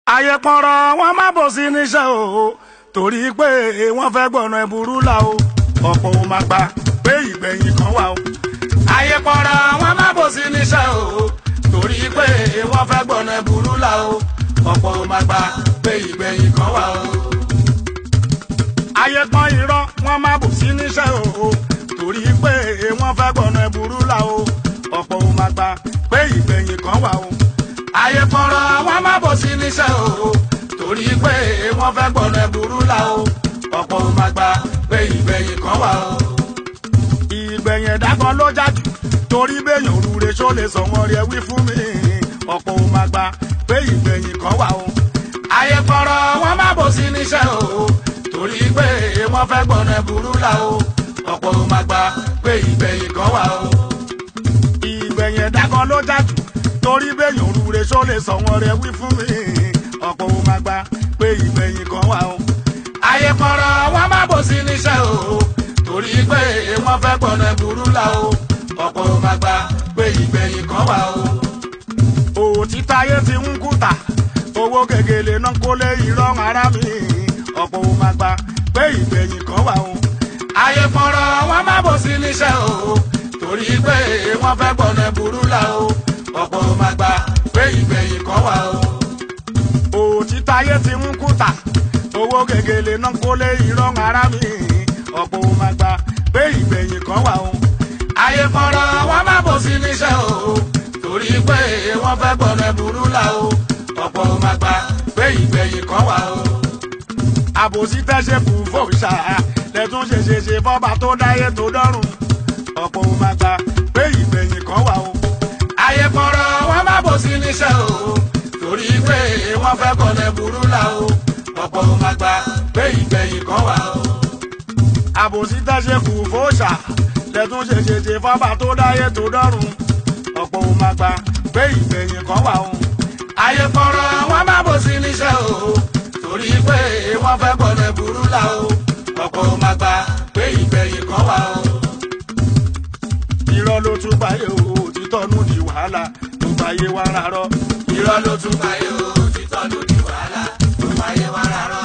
ayé pọ̀nrọ̀ wọn má bò sí níṣẹ́ o torí pé wọ́n fẹ́ gbọ̀nà ẹ̀bùrú là o ọ̀pọ̀ ò máa gbà pé ìgbẹ̀yìn kan wà o. ayé pọ̀nrọ̀ wọn má bò sí níṣẹ́ o torí pé wọ́n fẹ́ gbọ̀nà ẹ̀bùrú là o ọ̀pọ̀ ò máa gbà pé ìgbẹ̀yìn kan wà o. ayé pọ́n irọ́ wọn má bò sí níṣẹ́ o torí pé wọ́n fẹ́ gbọ̀nà ẹ̀bùrú là o ọ̀pọ̀ ò máa gbà pé ìgbẹ̀yìn kan wà o ayé pọ̀rọ̀ wọn má bò sí níṣẹ́ o torí pé wọ́n fẹ́ gbọ̀nà ẹ̀bùrú là o ọ̀pọ̀ ò máa gbà pé ìgbẹ̀yìn kan wà o. ìgbẹ̀yìn ẹ̀dá kan ló jájú torí béèyàn òrùre ṣó lè sọ wọn rí ẹ wí fún mi ọ̀pọ̀ ò máa gbà pé ìgbẹ̀yìn kan wà o. ayé pọ̀rọ̀ wọn má bò sí níṣẹ́ o torí pé wọ́n fẹ́ gbọ̀nà ẹ̀bùrú là o ọ̀pọ̀ ò máa gbà pé ìgbẹ̀yìn kan wà o. ìgbẹ̀yìn ẹ̀dá kan ló jájú torí béèyàn òrùre ṣó lè sọ wọn rẹ wí fún mi ọ̀pọ̀ ò máa gbà pé ìgbẹ̀yìn kan wà o. ayé pọ̀rọ̀ wọn má bò sí níṣẹ́ o torí pé wọ́n fẹ́ gbọ̀nà burú là o ọ̀pọ̀ ò máa gbà pé ìgbẹ̀yìn kan wà o. òtítà ayé ti ń kùtà owó gègèlè náà kó lé irọ́ ara mi ọ̀pọ̀ ò máa gbà pé ìgbẹ̀yìn kan wà o. ayé pọ̀rọ̀ wọn má bò sí níṣẹ́ o torí pé wọ́n fẹ́ gbọ̀nà burú là o ọ̀pọ̀ ò máa gbà pé ìgbẹ̀yìn kan wà o. òtítà ayé ti ń kùtà owó gègèlè náà kó lé irọ́ ara mi ọ̀pọ̀ ò máa gbà pé ìgbẹ̀yìn kan wà o. ayé fọ́nrán wọn má bò sí níṣẹ́ o torí pé wọ́n fẹ́ gbọ̀nà burú là o ọ̀pọ̀ ò máa gbà pé ìgbẹ̀yìn kan wà o. àbòsí tẹ́ṣe kù fòṣà lẹ́tún ṣe ṣe ṣe fọ́ba tó dáyé tó dọ́rùn ọ̀pọ̀ ò máa gbà pé ìgbẹ̀yìn kan wà o ayé pọ̀rọ̀ wọn má bò sí níṣẹ́ o torí pé wọ́n fẹ́ kọ́lẹ̀ burú là o ọ̀pọ̀ ò máa gbà pé ìgbẹ̀yìn kan wà o. àbòsí tẹ́ṣe kù fòṣà lẹ́tún ṣe ṣe ṣe fọ́ba tó dáyé tó dọ́rùn ọ̀pọ̀ ò máa gbà pé ìgbẹ̀yìn kan wà o. ayé pọ̀rọ̀ wọn má bò sí níṣẹ́ o torí pé wọ́n fẹ́ kọ́lẹ̀ burú là o ọ̀pọ̀ ò máa gbà pé ìgbẹ̀yìn kan wà o. irọ́ ló tún báyé o títọ́nù di wàhálà tó báyé wá rárọ́. irọ́ ló tún báyé o títọ́nù di wàhálà tó báyé wá rárọ́.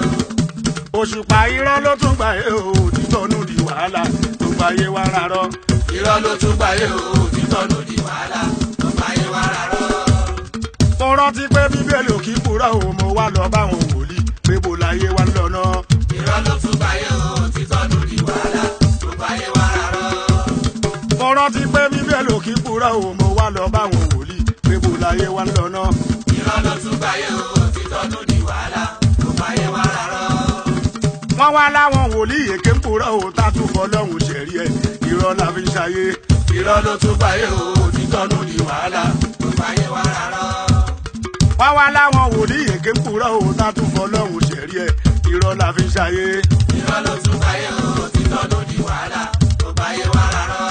òṣùpá irọ́ ló tún báyé o títọ́nù di wàhálà tó báyé wá rárọ́. irọ́ ló tún báyé o títọ́nù di wàhálà tó báyé wá rárọ́. mo rántí pé bíbélì ò kí kúrò o mo wá lọ báwọn wòlíì pé bó láyé wá lọ́nà. irọ́ ló tún báyé o títọ́nù di wàhálà tó báyé wá rárọ́. mo rántí pé bíbélì ò kí kúrò o mo wá lọ báwọn wòlíì pé bó láyé wá lọ́nà. irọ́ ló tún báyé o títọ́nù di wàhálà tó báyé wá rárọ́. wọ́n wá láwọn wòlíì èké ń kúrò o tá tún fọlọ́hún ṣẹ̀rí ẹ̀ irọ́ la fi ń ṣayé. irọ́ ló tún báyé o títọ́nù di wàhálà tó báyé wá rárọ́. wọ́n wá láwọn wòlíì èké ń kúrò o tá tún fọlọ́hún ṣẹ̀rí ẹ̀ irọ́ la fi ń ṣayé. irọ́ ló tún báyé o títọ́nù di wàhálà tó báyé wá rárọ́.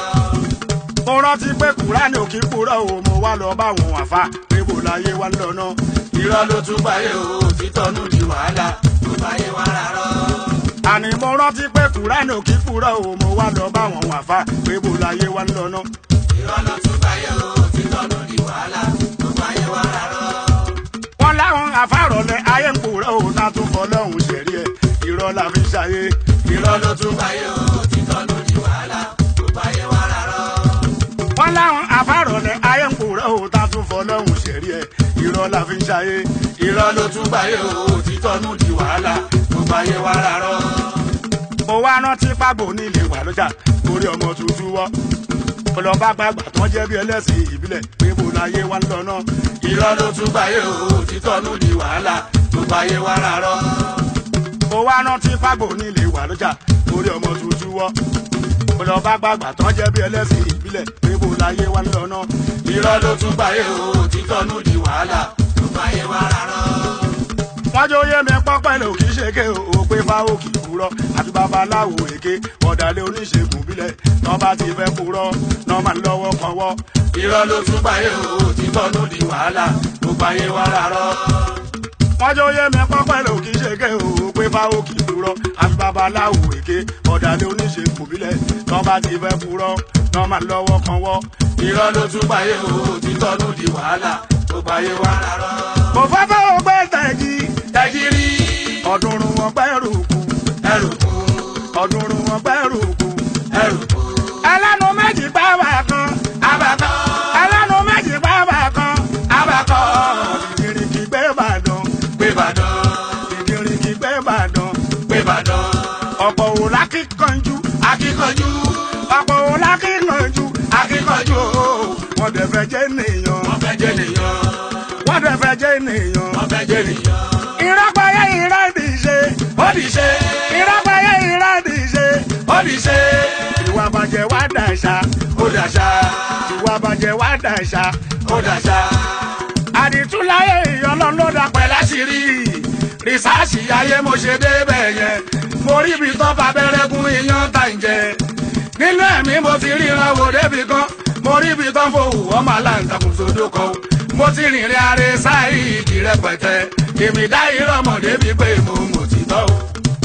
mo rántí pé kúránì ò kí kúrò o mo wá lọ báwọn àfa pé bó láyé wá lọ́nà. irọ́ ló tún báyé o títọ́nù di wàhálà tó báyé wá rárọ́. àní mo rántí pé kúránì ò kí kúrò o mo wá lọ báwọn àfa pé bó láyé wá lọ́nà. irọ́ ló tún báyé o títọ́nù di wàhálà tó báyé wá rárọ́. wọ́n láwọn àfàrọ̀lẹ̀ ayé ń kúrò o tá tún fọlọ́hún ṣẹ̀rí ẹ̀ irọ́ la fi ń ṣayé. irọ́ ló tún báyé o títọ́nù di wàhálà tó báyé wá rárọ́. wọ́n láwọn àfàrọ̀lẹ̀ ayé ń kúrò o tá tún fọlọ́hún ṣẹ̀rí ẹ̀ irọ́ la fi ń ṣayé. irọ́ ló tún báyé o títọ́nù di wàhálà tó báyé wá rárọ́. mo wá rántí pàgbò nílé wà lọ́jà torí ọmọ tuntun wọ́. mo lọ bá gbàgbà tán jẹ́ bí ẹlẹ́sìn ìbílẹ̀ pé mo láyé wá lọ́nà. irọ́ ló tún báyé o títọ́nù di wàhálà tó báyé wá rárọ́. mo wá rántí pàgbò nílé wà lọ́jà torí ọmọ tuntun wọ́. mo lọ bá gbàgbà tán jẹ́ bí ẹlẹ́sìn ìbílẹ̀ pé mo láyé wá lọ́nà. irọ́ ló tún báyé o títọ́nù di wàhálà tó báyé wá rárọ́. wọ́n jẹ́ oyé mi pọ́pẹ́ lò kì í ṣe ké o pé fáwọn kì í kúrọ́ àti babaláwo èké ọ̀dàlẹ̀ oníṣègùn bílẹ̀ tán bá ti fẹ́ kúrọ́ náà máa ń lọ́wọ́ kan wọ́. irọ́ ló tún báyé o títọ́nù di wàhálà tó báyé wá rárọ́. wọ́n jẹ́ oyé mi pọ́pẹ́ lò kì í ṣe ké o pé fáwọn kì í kúrọ́ àti babaláwo èké ọ̀dàlẹ̀ oníṣègùn bílẹ̀ tán bá ti fẹ́ kúrọ́ náà máa ń lọ́wọ́ kan wọ́. irọ́ ló tún báyé o títọ́nù di wàhálà tó báyé wá rárọ́. kò fẹ́ fẹ́ o gbé tẹ̀ ọdúnrún wọn gbẹ́rù kú ẹrù kú ọdúnrún wọn gbẹ́rù kú. ẹrù kú. ẹlẹ́nu méjì gbáwà kan abakọ ẹlẹ́nu méjì gbáwà kan abakọ ìdìrìkì gbé Ìbàdàn gbẹbàdàn ìdìrìkì gbé Ìbàdàn gbẹbàdàn ọ̀pọ̀ òun lákìkanjú akíkanjú ọ̀pọ̀ òun lákìkanjú akíkanjú wọ́n dẹ̀ fẹ́ jẹ́ nìyàn wọ́n fẹ́ jẹ́ nìyàn wọ́n dẹ̀ fẹ́ jẹ́ nìyàn. wọ́n fẹ́ jẹ́ nìyàn. ìrọ́pẹ́yẹ ìrẹ́dì ṣe ó di ṣe ìrọ́pẹ́yẹ ìrẹ́dì ṣe ó di ṣe ìwà bàjẹ́ wá dàṣà ó dàṣà ìwà bàjẹ́ wá dàṣà ó dàṣà àdìtúláyé ìyọlọ́ ló dà pẹ́ láṣìírí rìsáàsì ayé mo ṣe débẹ̀ yẹn mo rí ibi tó fa abẹ́rẹ́ gún iyán tá ń jẹ nínú ẹ̀mí mo ti ríran wò débi kan mo rí ibi tó ń fowó ọmọ aláǹtakùn sódò kan mo ti rìnrìn àrè sáìdì rẹpẹtẹ èmi dá ìrọmọ débi pé mo mọ̀ títọ́ o.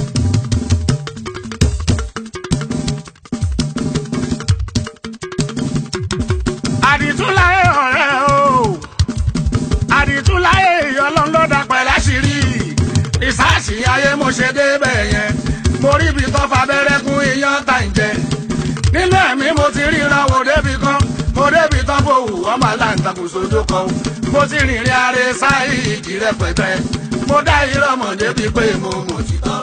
àdìtúláyé ọ̀rẹ́ o àdìtúláyé ìyọlọ́ ló dà pẹ́ láṣìírí ìsáàsì ayé mo ṣe débẹ̀ yẹn mo rí ibi tó fa abẹ́rẹ́ gún iyán tá ń jẹ nínú ẹ̀mí mo ti ríran wò débi kan mo débi tán fòwú ọmọ aláǹtakùn sódò kan mo ti rìnrìn àrè sáìdì rẹpẹtẹ mo dá ìrọmọ débi pé mo mọ̀ títọ́.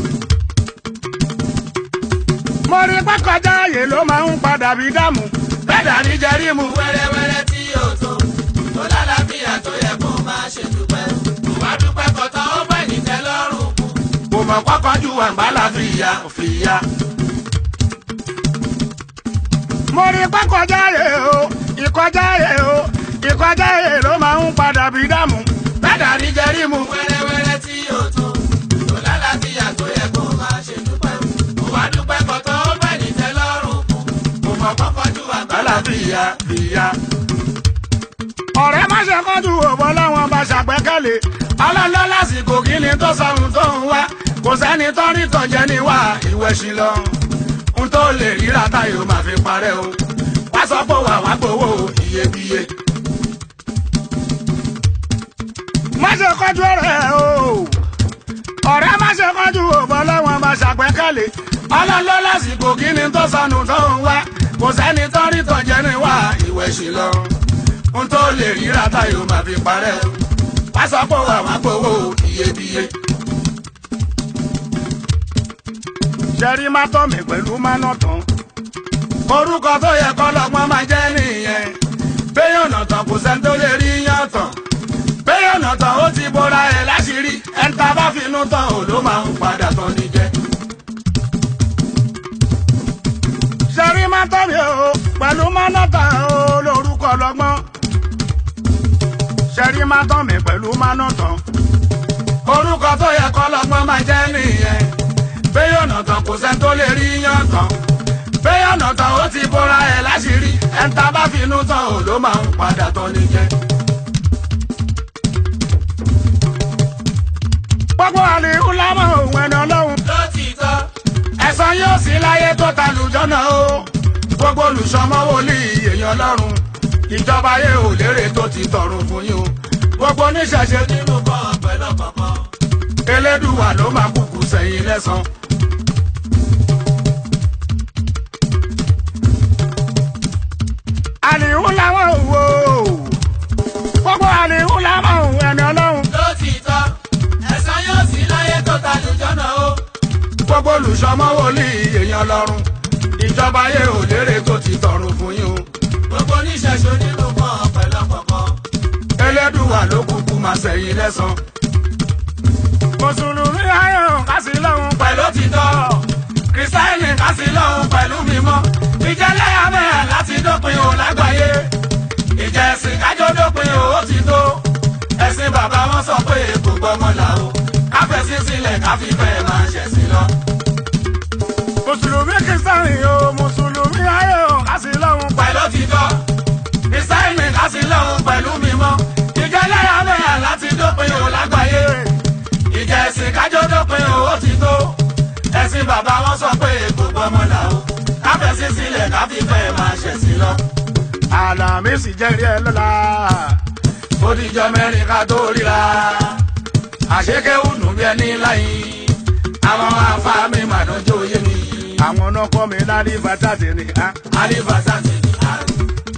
mo rí pákọjá ààyè ló máa ń padà bí dààmú bẹ́ẹ̀dà ní jẹ́rìmù wẹ́rẹ́wẹ́rẹ́ tí yóò tó tó lálàáfíà tó yẹ kó máa ṣe dúpẹ́ wàá dúpẹ́ kọ́tọ́ ó bẹ̀ ní tẹ́lọ́rùn kù. kò mọ̀ kọ́kọ́ ju àgbàlá fìyà fìyà. mo rí pákọjá ààyè o ìkọjá ààyè o ìkọjá ààyè ló máa ń padà bí dààmú bẹ́ẹ̀dà ní jẹ́rìmù wẹ́rẹ́wẹ́rẹ́ tí yóò tó tó lálàáfíà tó yẹ kó máa ṣe dúpẹ́ wàá dúpẹ́ kọ́tọ́ ó bẹ̀ ní tẹ́lọ́rùn kù. kò mọ̀ kọ́kọ́ ju àgbàlá fìyà fìyà. ọ̀rẹ́ má ṣe kánjú òbọ̀ láwọn bá ṣàgbẹ́kẹ̀lé ọlọ́lọ́ lásìkò kí ni tó sọ̀rùn tó ń wá kò sẹ́ni tó rí tọ̀jẹ́ ní wá ìwẹ̀ sí lọ. n tó lè ríra táyọ̀ máa fi parẹ́ o wá sọ pé wà wá gbowó iyebíye. má ṣe kánjú ọ̀rẹ́ o ọ̀rẹ́ má ṣe kánjú òbọ̀ láwọn bá ṣàgbẹ́kẹ̀lé ọlọ́lọ́ lásìkò kí ni tó sọnù tó ń wá kò sẹ́ni tó rí tọ̀jẹ́ ní wá ìwẹ̀ sí lọ. n tó lè ríra táyọ̀ máa fi parẹ́ o wá sọ pé wà wá gbowó iyebíye. ṣẹ́rí má tọ́ mi pẹ̀lú má nà tán orúkọ tó yẹ kọ́ lọ́gbọ́n máa jẹ́ nìyẹn béèyàn tán kò sẹ́ni tó lè rí yàn tán béèyàn tán ó ti bora ẹ̀ láṣìírí ẹ̀ńtà bá finú tán ò ló máa ń padà tán ní jẹ́. ṣẹ́rí má tọ́ mi o pẹ̀lú má nà tán o lórúkọ lọ́gbọ́n ṣẹ́rí má tọ́ mi pẹ̀lú má nà tán orúkọ tó yẹ kọ́ lọ́gbọ́n máa jẹ́ nìyẹn béèyàn tán kò sẹ́ni tó lè rí yàn tán béèyàn tán ó ti bora ẹ̀ láṣìírí ẹ̀ńtà bá finú tán ò ló máa ń padà tán ní jẹ́. gbogbo àlè ńlámọ̀ òun ẹni ọlọ́run lótìtọ́ ẹ̀san yóò sí láyé tó ta lùjọ́nà o gbogbo olùsọmọ́ wòlíì èèyàn lọ́rùn ìjọba ayé ò lérè tó ti tọrùn fún yín o gbogbo oníṣẹ̀ṣe nínú kan pẹ̀lú kankan elédùwà ló máa kúkú sẹ́yìn lẹ́san. àlè ńlámọ̀ òwò gbogbo àlè ńlámọ̀ òun ẹni ọlọ́run lótìtọ́ ẹ̀san yóò sí láyé tó ta lùjọ́nà o gbogbo olùsọmọ́ wòlíì èèyàn lọ́rùn ìjọba ayé ò lérè tó ti tọrùn fún yín o gbogbo oníṣẹ̀ṣe nínú kan pẹ̀lú kankan elédùwà ló kúkú máa sẹ́yìn lẹ́san. mùsùlùmí ayọ̀ kásì lọ́hùn pẹ̀lú òtítọ́ kìrìsìtáìnì kásì lọ́hùn pẹ̀lú mímọ́ ìjẹ́lẹ̀ amẹ́hà láti dópin o lágbàáyé ìjẹ́ ẹ̀sìn kájọ́ dópin o ó ti tó ẹ̀sìn bàbá wọn sọ pé kò gbọ́mọ là o káfẹ́sí sílẹ̀ káfífẹ́ máa ṣẹ̀sìn lọ. mùsùlùmí kìrìsìtánì o mùsùlùmí ayọ̀ kásì lọ́hùn pẹ̀lú òtítọ́ kìrìsìtáìnì kásì lọ́hùn pẹ̀lú mímọ́ ìjẹ́lẹ̀ amẹ́hà láti dópin o lágbàáyé ìjẹ́ ẹ̀sìn kájọ́ dópin o ó ti tó ẹ̀sìn bàbá wọn sọ pé kò gbọ́mọ là o káfẹ́sí sílẹ̀ káfífẹ́ máa ṣẹ̀sìn lọ. àlàmísì jẹ́rìí ẹ lọ́la ó dijọ́ mẹ́rin ká tó ríra àṣekéwù nù bí ẹni láyé àwọn afá mi mà dánjọ́ yé mi. àwọn náà kọ́ mi lárí fàtàtì ni á. alifasa ti ní àrùn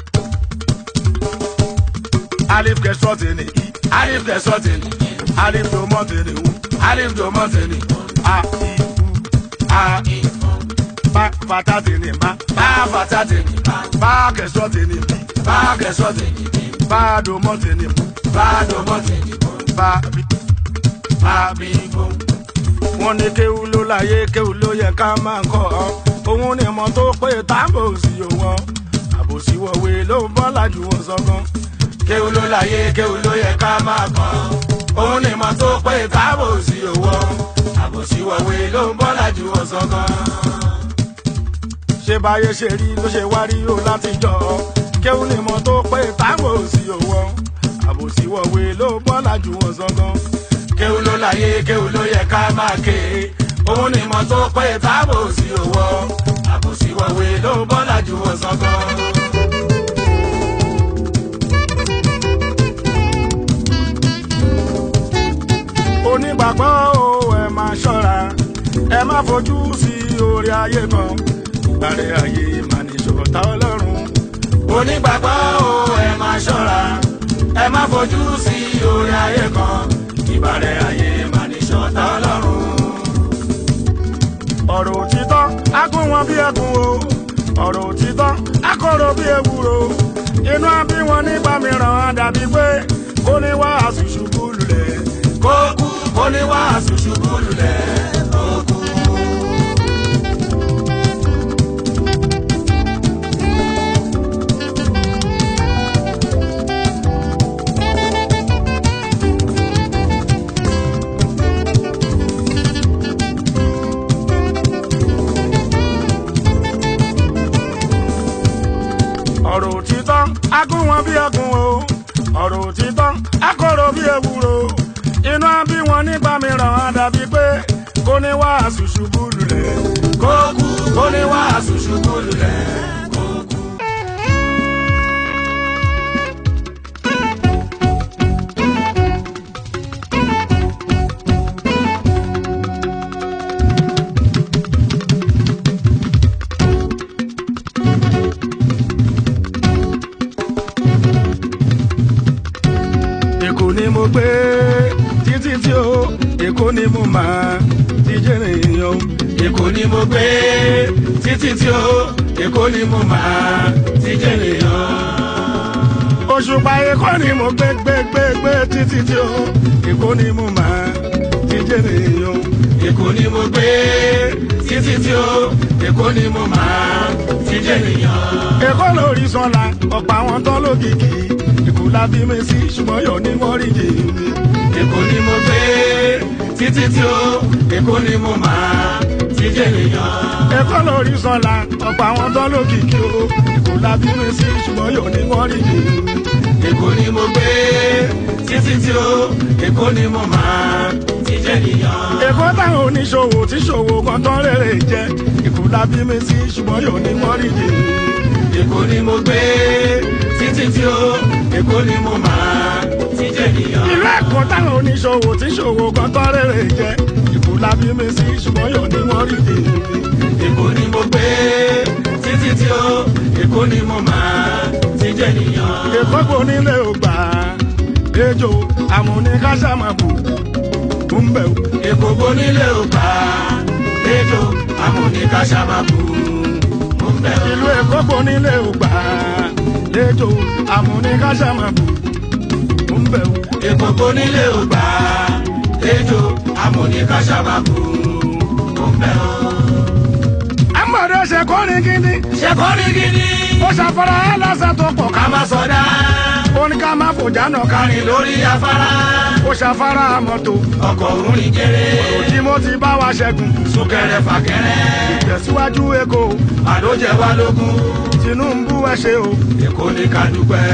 alif kẹsọ́ọ̀tì ni i alif kẹsọ́ ti ní alif domọ́tì ni u alif jọmọ́ ti ní a i u a i bá fàtàtì ni bá bá fata ti ní bá bá kẹsọ́ọ̀tì ni bí bá kẹsọ́ ti ní bí bá domọ́tì ni bú bá jọmọ́ ti ní bó bá bí. bá bí bó. wọ́n ní kéwú ló láyé kéwú ló yẹ ká máa ń kọ́ ọ òun ni mo tó pé táàbò sí òwò àbòsí wọ̀wé ló ń bọ́ lájú wọn sọ́gán. kéwù ló láyé kéwù ló yẹ ká máa kàn òun ni mo tó pé táàbò sí owó àbòsí wọ̀wé ló ń bọ́ lájú ọ̀sán gan. ṣé báyé ṣe rí ló ṣe wá rí o láti jọ ọ kéwú ni mo tó pé táàbò sí òwò àbòsí wọ̀wé ló ń bọ́ lájú wọn sọ́gán. kéwù ló láyé kéwù ló yẹ ká máa ké òun ni mo tó pé táàbò sí owó àbòsí wọ̀wé ló ń bọ́ lájú ọ̀sán gan. onígbàgbọ́ o ẹ máa ṣọ́ra ẹ má fojú sí orí ayé kan ìbàrẹ̀ ayé máa ní ṣòro ọlọ́run. onígbàgbọ́ o ẹ máa ṣọ́ra ẹ má fojú sí orí ayé kan ìbàrẹ̀ ayé máa ní ṣọ̀tá ọlọ́run. ọ̀rọ̀ òtítọ́ á kún wọn bí ẹkùn o ọ̀rọ̀ òtítọ́ á kọ̀rọ̀ bí ewúro inú àbí wọn nígbà mìíràn á dàbí pé kó ní wá àṣùṣùkú lulẹ̀ kó kú kó ní wàásù ṣubú lulẹ̀ kó kú. ọ̀rọ̀ òtítọ́ á kún wọn bí ẹkùn o ọ̀rọ̀ òtítọ́ á kọ̀rọ̀ bí ewúro inú àbí wọn nígbà mìíràn á dàbí pé kó ní wá àṣùṣùkú lulẹ̀ kó kú kó ní wàásù ṣubú lulẹ̀ kó kú. èkó ni mo gbé títí tí o èkó ni mo máa ti jẹ́ ènìyàn. èkó ni mo gbé títí tí ó èkó ni mo máa ti jẹ́ nìyàn. òṣùpá èkó ni mo gbé gbé gbé gbé títí tí o èkó ni mo máa ti jẹ́ ènìyàn. èkó ni mo gbé títí tí ó èkó ni mo máa ti jẹ́ nìyàn. èkó lórí sọ́la ọ̀pọ̀ àwọn tán lókìkí èkó la bí mi sí ṣùgbọ́n yọ̀ ní mọ́ríjì mi. èkó ni mo gbé títí tí ó èkó ni mo máa ti jẹ́ nìyàn. èkó lórí sọ́la ọ̀pọ̀ àwọn tán lókìkí o èkó la bí mi sí ṣùgbọ́n yọ̀ ní mọ́ríjì mi. èkó ni mo gbé títí tí ó èkó ni mo máa ti jẹ́ nìyàn. èkó táwọn oníṣòwò tí ṣòwò kan tán rèrè jẹ èkó la bí mi sí ṣùgbọ́n yọ̀ ní mọ́ríjì mi. èkó ni mo gbé títí tí ó èkó ni mo máa ti jẹ́ nìyàn. ìlú ẹ̀kọ́ táwọn oníṣòwò tí ṣòwò kan tán rèrè jẹ èkó la bí mi sí ṣùgbọ́n yọ̀ ní mọ́ríjì mi. èkó ni mo gbé títí tí ó èkó ni mo máa ti jẹ́ nìyàn. èkó kò nílé ògbà ejò àmúnikáṣàmàbù ń bẹ̀ wò. èkó bonílé ò bá lẹ́jọ́ amúnikàṣàmàbù mo ń bẹ̀ ìlú èkó kò nílé ògbà ejò àmúnikáṣàmàbù ń bẹ̀ wò. èkó bonílé ò bá lẹ́jọ́ amúnikàṣàmàbù mo ń bẹ̀ ọ́. àmọ̀dé ṣe kọ́ni gidi ṣe kọ́ ní gidi ó ṣàfara ẹ̀ lásán tó pọ̀ ká ká má sọdá ó ní ká má fòjá náà ká kárin lórí afárá ó ṣàfara mọ́tò ọkọ̀ òun ní kéré tí mo ti bá wa ṣẹ́gun súnkẹrẹ fàkẹrẹ tẹ̀síwájú èkó àdójẹ wa lógún Tinubu ẹ ṣe o èkó ní ká dúpẹ́.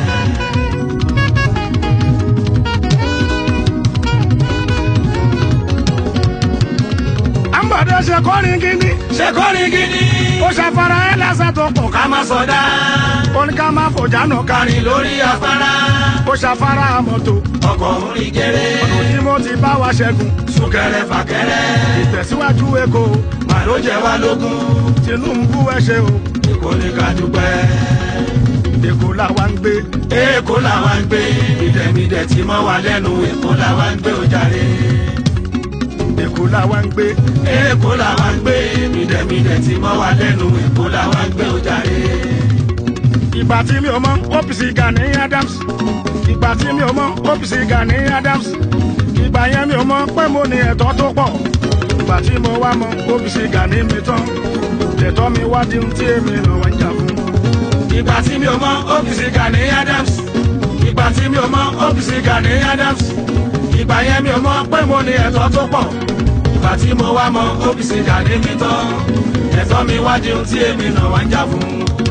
àmọ̀dé ṣe kọ́ni gidi ṣe kọ́ ní gidi ó ṣàfara ẹ̀ lásán tó pọ̀ ká ká má sọdá ó ní ká má fòjá náà ká kárin lórí afárá ó ṣàfara mọ́tò ọkọ̀ òun ní kéré tí mo ti bá wa ṣẹ́gun súnkẹrẹ fàkẹrẹ ìtẹ̀síwájú èkó mà ló jẹ wá lógún tinubu ẹ ṣe o èkó ní ká dúpẹ́. èkó làwa ń gbé èkó làwa ń gbé ìdẹ̀mídẹ̀ tí mọ́ wa lẹ́nu èkó làwa ń gbé ojàre. èkó làwa ń gbé èkó làwa ń gbé ìdẹ̀mídẹ̀ tí mọ́ wa lẹ́nu èkó làwa ń gbé ojàre. ìgbà tí mi ò mọ OPC Gani Adams ìgbà tí mi ò mọ OPC Gani Adams ìgbà yẹn mi ò mọ pé mo ní ẹ̀tọ́ tó pọ̀ ìgbà tí mo wá mọ OPC Gani mi tán ẹ̀tọ́ mi wá di ohun tí èmi náà wá ń jà fún. ìgbà tí mi ò mọ OPC Gani Adams ìgbà tí mi ò mọ OPC Gani Adams ìgbà yẹn mi ò mọ pé mo ní ẹ̀tọ́ tó pọ̀ ìgbà tí mo wá mọ OPC Gani mi tán ẹ̀tọ́ mi wá di ohun tí èmi náà wá ń jà fún.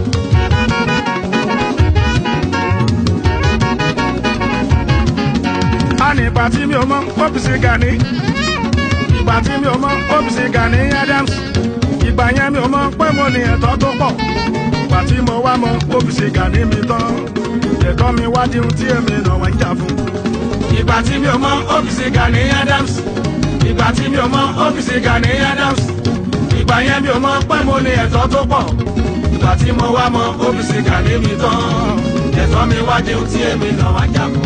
a ní ìgbà tí mi ò mọ OPC Gani ìgbà tí mi ò mọ OPC Gani Adams ìgbà yẹn mi ò mọ pé mo ní ẹ̀tọ́ tó pọ̀ ìgbà tí mo wá mọ OPC Gani mi tán ẹ̀tọ́ mi wá di ohun tí èmi náà wá ń jà fún. ìgbà tí mi ò mọ OPC Gani Adams ìgbà tí mi ò mọ OPC Gani Adams ìgbà yẹn mi ò mọ pé mo ní ẹ̀tọ́ tó pọ̀ ìgbà tí mo wá mọ OPC Gani mi tán ẹ̀tọ́ mi wá di ohun tí èmi náà wá jà fún.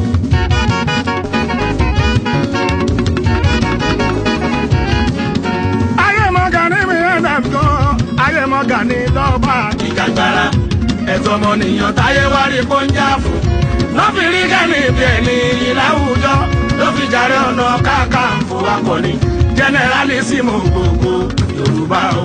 ayé mọ Gani mi Adams gan ayé mọ Gani lọ́ba ìjàgbara ẹ̀tọ́ ọmọnìyàn táyé wá rí kó ń jà fún lọ́fi rí Gani bí ẹni iyì láwùjọ ló fi jàre ọ̀nà káàkàǹfò akọni jẹnẹrálísìmù gbogbo Yorùbá o.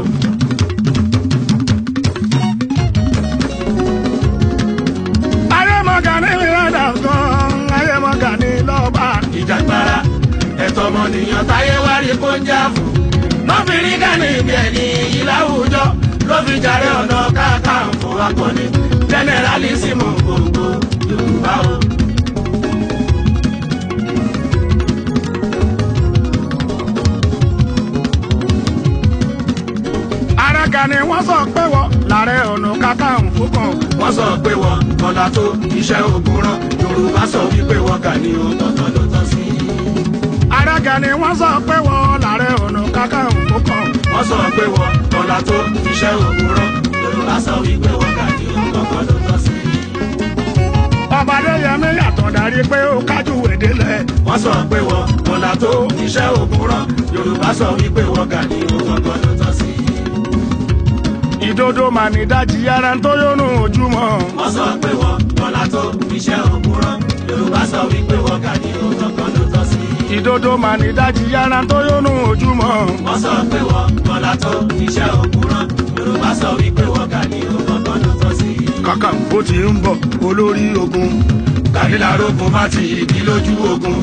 ayé mọ Gani mi Adams gan ayé mọ Gani lọ́ba ìjàgbara ẹ̀tọ́ ọmọnìyàn táyé wá rí kó ń jà fún lọ́fi rí Gani bí ẹni iyì láwùjọ ló fi jàre ọ̀nà káàkàǹfò akọni jẹnẹrálísìmù gbogbo Yorùbá o. ara Gani wọ́n sọ pé wọ́n làárẹ̀ ọ̀nà kakanfò kan wọ́n sọ pé wọ́n kọ́lá tó iṣẹ́ ogun rán yorùbá sọ wípé wọ́n kà ní òtọ̀tọ̀ ló tọ́ sí. ara Gani wọ́n sọ pé wọ́n làárẹ̀ ọ̀nà kakanfò kan wọ́n sọ pé wọ́n kọ́lá tó iṣẹ́ ogun rán yorùbá sọ wípé wọ́n kà ní òtọ̀tọ̀ ló tọ́ sí. ọba Adéyẹmí yàtọ̀ darí pé ó kájú èdèlẹ̀ wọ́n sọ pé wọ́n kọ́lá tó iṣẹ́ ogun rán yorùbá sọ wípé wọ́n kà ní òtọ̀tọ̀ ló tọ́ sí. ìdodo mà ní dájí ara tó yónú ojúmọ́ wọ́n sọ pé wọ́n kọ́lá tó iṣẹ́ ogun rán yorùbá sọ wípé wọ́n kà ní òtọ̀tọ̀ ló tọ́ sí. ìdodo mà ní dájí ara tó yónú ojúmọ́ wọ́n sọ pé wọ́n kọ́lá tó iṣẹ́ ogun rán yorùbá sọ wípé wọ́n kà ní òtọ̀tọ̀ ló tọ́ sí. kakanfò ti ń bọ̀ olórí ogun kàdílà rogun má ti ìdí lójú ogun.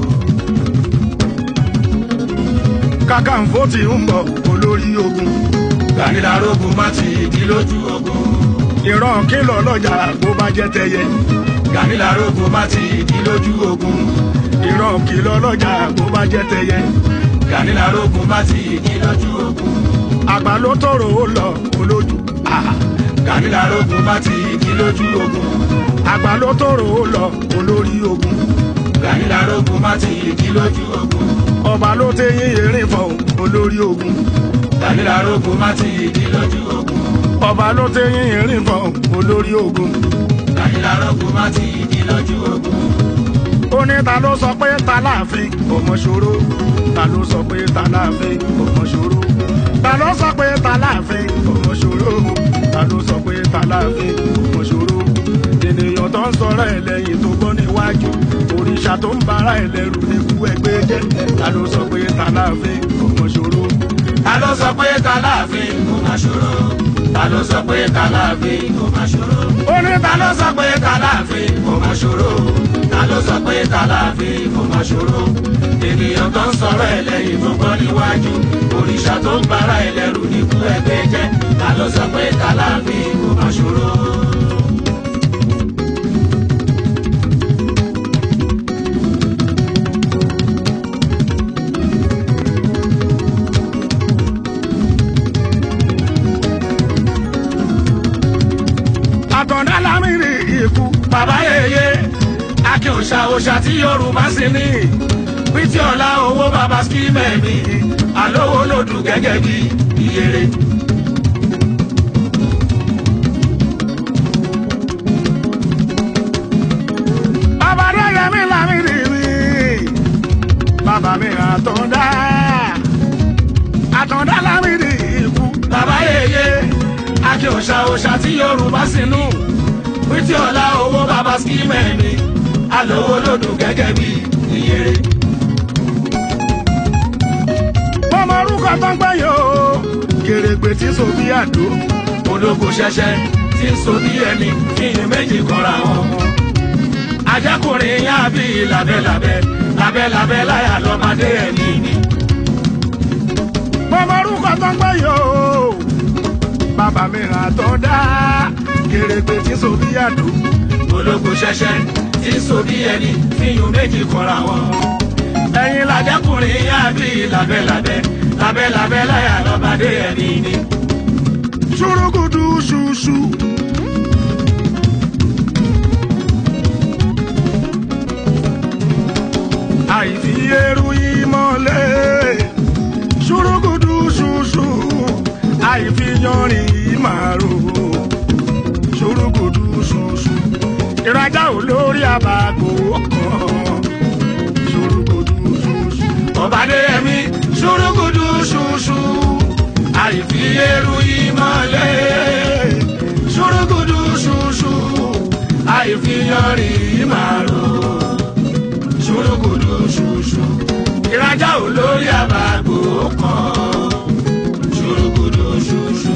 kakanfò ti ń bọ̀ olórí ogun kàdílà rogun má ti ìdí lójú ogun. ìran kìlọ̀ lọ́jà bó bá jẹ́ tẹyẹ kàdílà rogun má ti ìdí lójú ogun. ìran kìlọ̀ lọ́jà bó bá jẹ́ tẹyẹ kàdílà rogun má ti ìdí lójú ogun. àgbà ló tọrọ ó lọ olójú Ah, kàdílà rogun má ti ìdí lójú ogun. àgbà ló tọrọ ó lọ olórí ogun kàdílà rogun má ti ìdí lójú ogun. ọba ló tẹyìn erin fọ olórí ogun kàdílà rogun má ti ìdí lójú ogun. ọba ló tẹyìn erin fọ olórí ogun kàdílà rogun má ti ìdí lójú ogun. ó ní ta ló sọ pé ta láàfin ọmọ ṣòro ta ló sọ pé ta láàfin ọmọ ṣòro ta ló sọ pé ta láàfin ọmọ ṣòro ta ló sọ pé ta láàfin ọmọ ṣòro ènìyàn tó ń sọ̀rọ̀ ẹ̀ lẹ́yìn tó gbọ́ níwájú òrìṣà tó ń bara ẹ̀ lẹ́rù ní kú ẹgbẹ́ jẹ́ ta ló sọ pé ta láàfin ọmọ ṣòro ta ló sọ pé ta láàfin kò má ṣòro. ta ló sọ pé ta láàfin kò má ṣòro. ó ní ta ta ló sọ pé ta láàfin kò má ṣòro. ta ló sọ pé ta láàfin kò má ṣòro. ènìyàn tó ń sọ̀rọ̀ ẹ̀ lẹ́yìn tó gbọ́ níwájú. òrìṣà tó ń bara ẹ̀ lẹ́rù ní kú ẹgbẹ́ jẹ́. ta ló sọ pé ta láàfin kò má ṣòro. àtọ̀dá lámìrì ikú bàbá yèyé akin òṣà òṣà tí yorùbá sì ní bí tí bàbá skimẹ̀ mi àlówó lòdù gẹ́gẹ́ bí ìyèrè. bàbá dẹ́yẹ mi lámìdí mi bàbá mi àtọ̀dá àtọ̀dá lámìdí ikú. bàbá yèyé akí òṣà òṣà tí yorùbá sínú wítí ọ̀la owó bàbá skimẹ̀ mi àlówó lòdù gẹ́gẹ́ bí ìyèrè. ọmọ orúkọ tó ń gbẹ yìí o kèrègbè tí sòbí àdó ológo ṣẹṣẹ tí ń so bí ẹni kíyìn méjì kọra wọn. ajákùnrin yá bí labẹ́labẹ́ labẹ́labẹ́ láyà lọ́mọdé ẹni ni. ọmọ orúkọ tó ń gbẹ yìí o bàbá mi àtọ̀dá kèrègbè tí sòbí àdó ológo ṣẹṣẹ tí ń so bí ẹni kíyìn méjì kọra wọn. ẹ̀yin lajákùnrin yá bí labẹ́labẹ́ labẹ́labẹ́ láyà lọ́mọdé ẹni ni. ṣùrùkùdù ṣùṣù. àìfi eru ìmọ̀lẹ̀ ṣùrùkùdù ṣùṣù àìfi yanrìn ìmàrò ṣùrùkùdù ṣùṣù ìrajà olórí àbàgò kan ṣùrùkùdù ṣùṣù. ọ̀bàdé ẹ̀mí ṣùrùkùdù ṣùṣù àìfi eru ìmọ̀lẹ̀ ṣùrùkùdù ṣùṣù àìfi yanrìn màrò ṣùrùkùdù ṣùṣù ìrajà olórí àbàgbò kan ṣùrùkùdù ṣùṣù.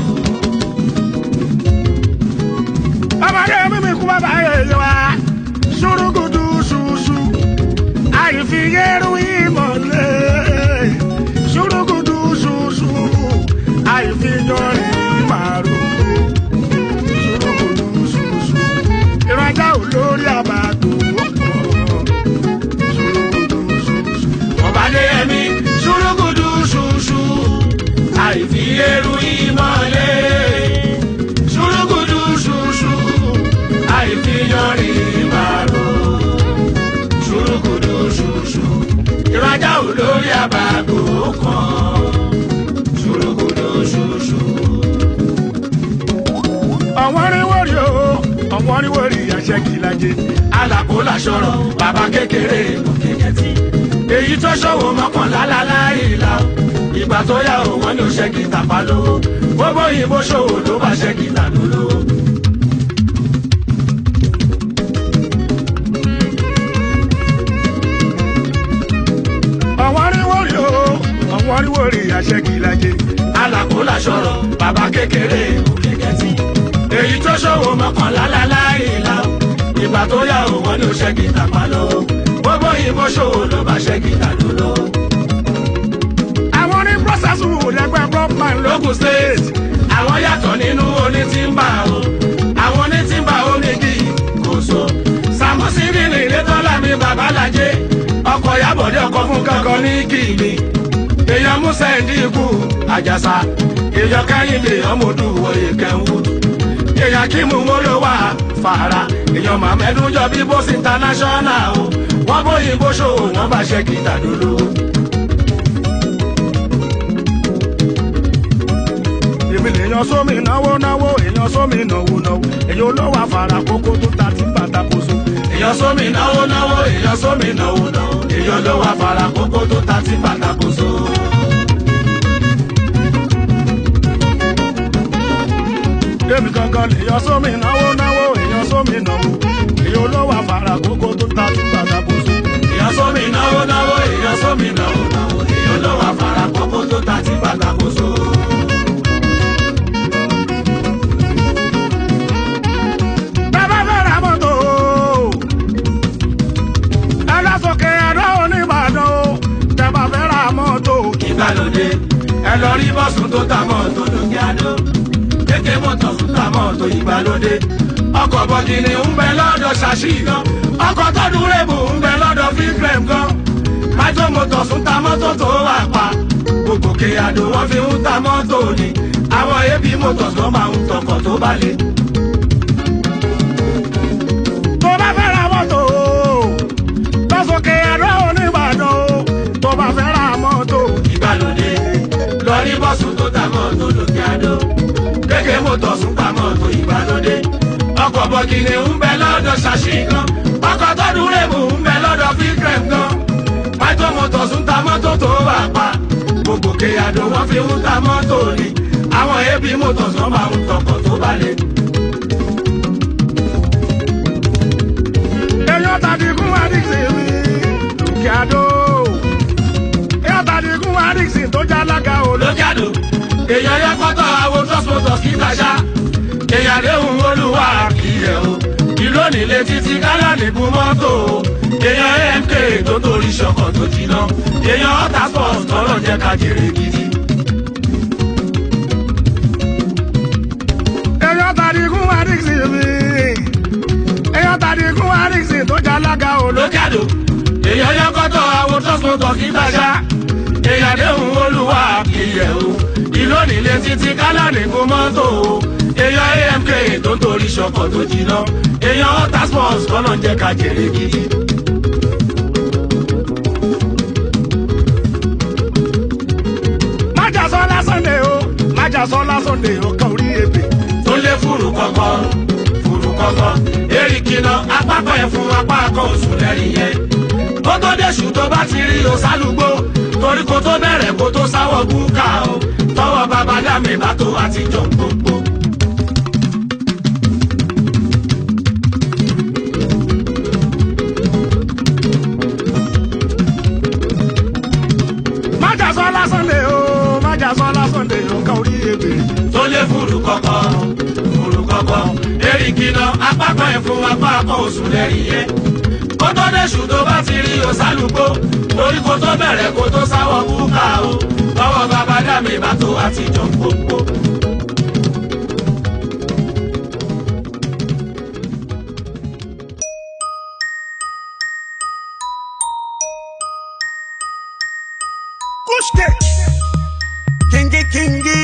ọmọdé mímí kú bàbá yẹyẹ wa ṣùrùkùdù ṣùṣù àìfi yẹrù ìmọ̀lẹ̀ ṣùrùkùdù ṣùṣù àìfi yọrin màrú ṣùrùkùdù ṣùṣù ìrajà olórí àbàdò ṣùrùkùdù ṣùṣù. ọ̀bàdé ẹ̀mí ṣùrùkùdù ṣùṣù àìfi eru ìmọ̀lẹ̀ ṣùrùkùdù ṣùṣù àìfi yanrìn màrò ṣùrùkùdù ṣùṣù ìrajà olórí àbàgò kan ṣùrùkùdù ṣùṣù. ọ̀wọ́n rí wọ́rí o ọ̀wọ́n rí wọ́rí àṣẹ kìlájẹ. alàpò làṣọrọ bàbá kékeré òkèkẹtì èyí tó ṣòwò mọ́kànlá láláìlá ìgbà tó yá o wọn ní o ṣe kìtà pa lówó gbogbo òyìnbó ṣòwò ló bá ṣe kìtà lólówó. ọ̀wọ́n rí wọ́rí o ọ̀wọ́n rí wọ́rí àṣẹ kìlájẹ. alàpò làṣọrọ bàbá kékeré òkèkẹtì èyí tó ṣòwò mọ́kànlá láláìlá ìgbà tó yá o wọn ní o ṣe kìtà pa lówó gbogbo òyìnbó ṣòwò ló bá ṣe kìtà lólówó. àwọn ní process wù lẹ́gbẹ́ broadman ló lókun state àwọn yàtọ̀ nínú onítìmbà o àwọn onítìmbà onígi kò so samusi nínú ìlétọ́lá mi babalájé ọkọ̀ yàbọ̀dé ọkọ̀ fún kankan ní kìíní èèyàn musa ẹ̀dínkù àjàsà èèyàn kẹ́hìndé ọmọdù wòye kẹ́hìndù èèyàn kímù mọ́lówà fàrà èèyàn màmẹ́dún jọ bí bóṣì international o wọ́n bóyìnbó ṣòwò wọ́n bá ṣe kìtà dúró. èmi lèèyàn sómi náwó náwó èèyàn sómi náwó náwó èèyàn olówó àfàrà kókó tó ta tí bàtà kóso. èèyàn sómi náwó náwó èèyàn sómi náwó náwó èèyàn ló wá fara kókó tó ta tí pàtàkóso. èmi gangan lèèyàn sómi náwó náwó èèyàn sómi náwó èèyàn olówó àfàrà kókó tó ta tí bàtà kóso. èèyàn sómi náwó náwó èèyàn sómi náwó náwó èèyàn ló wá fara kókó tó ta tí pàtàkóso. bàbá fẹ́ ra mọ́tò ẹlẹ́sọ̀kè ẹ̀rọ oníbàdàn o tẹ̀bà fẹ́ ra mọ́tò. ìgbàlódé ẹ lọ rí bọ́sùn tó ta mọ́tò lókè àdó kéèké mọ́tò tó ta mọ́tò ìgbàlódé ọkọ̀ bọ̀gìnì ń bẹ lọ́dọ̀ ṣàṣì gan ọkọ̀ tọ́dún rèbù ń bẹ lọ́dọ̀ fífrẹ̀m gan májò mọ́tò tún ta mọ́tò tó wà pa gbogbo kéyàdó wọn fi ń ta mọ́tò ni àwọn ebi mọ́tò tó máa ń tọkọ̀ tó balẹ̀. tó bá fẹ́ ra mọ́tò lọ́sọ̀kè ẹ̀rọ oníbàdàn o tó bá fẹ́ ra mọ́tò ọkọ̀ kìnìún ń bẹ lọ́dọ̀ ṣàṣì gan ọkọ̀ tọ́dún rèmù ń bẹ lọ́dọ̀ fíkrẹ̀m gan pàtó motors ń ta mọ́tò tó bá pa gbogbo kéyàdó wọ́n fi ń ta mọ́tò ni àwọn ab motors wọ́n máa ń tọkọ̀ tó balẹ̀. èèyàn tàbí kún àdìsí mi lókè àdó èèyàn tàbí kún àdìsí tó já lága ò ló. lókè àdó èèyàn yẹ kọ́tọ̀ àwọn trust motors kí tàṣà èèyàn léhùn olúwa kìíyẹ o ìlú onílé títí gálàní bu mọ́tò o èèyàn amk tó torí ṣọkọ̀ tó jiná èèyàn ọ̀tá sports tọ́lọ̀ jẹ́ ká jèrè gidi. èèyàn tàbí kún àdìsí mi èèyàn tàbí kún àdìsí tó já lága ò ló. lókè àdó èèyàn yẹ kọ́tọ̀ àwọn trust motors kí tàṣà èèyàn léhùn olúwa kìíyẹ o ìlú onílé títí gálàní bu mọ́tò o èèyàn amk tó torí ṣọkọ̀ tó jiná èèyàn ọ̀tá sports tọ́lọ̀ jẹ́ ká jèrè gidi. májà sọ lásàndé o májà sọ lásàndé o kan orí ebè. tó lé fúru kọ̀kọ́ fúru kọ̀kọ́ eriki lọ apákọ̀ ẹ̀ fún apá akọ oṣù lẹ́rìn yẹn. kó tó déṣù tó bá ti rí o sálùgbó torí kó tó bẹ̀rẹ̀ kó tó sáwọ́ búkà o tọwọ́ bàbá dàmí bá tó àtijọ́ gbogbo. májà sọ lásàndé o májà sọ lásàndé o kan orí ebè. tó lé fúru kọ̀kọ́ fúru kọ̀kọ́ eriki lọ apákọ̀ ẹ̀ fún apá akọ oṣù lẹ́rìn yẹn. kó tó déṣù tó bá ti rí o sálùgbó torí kó tó bẹ̀rẹ̀ kó tó sáwọ́ búkà o tọwọ́ bàbá dàmí bá tó àtijọ́ gbogbo. kúṣkè kíngí kíngí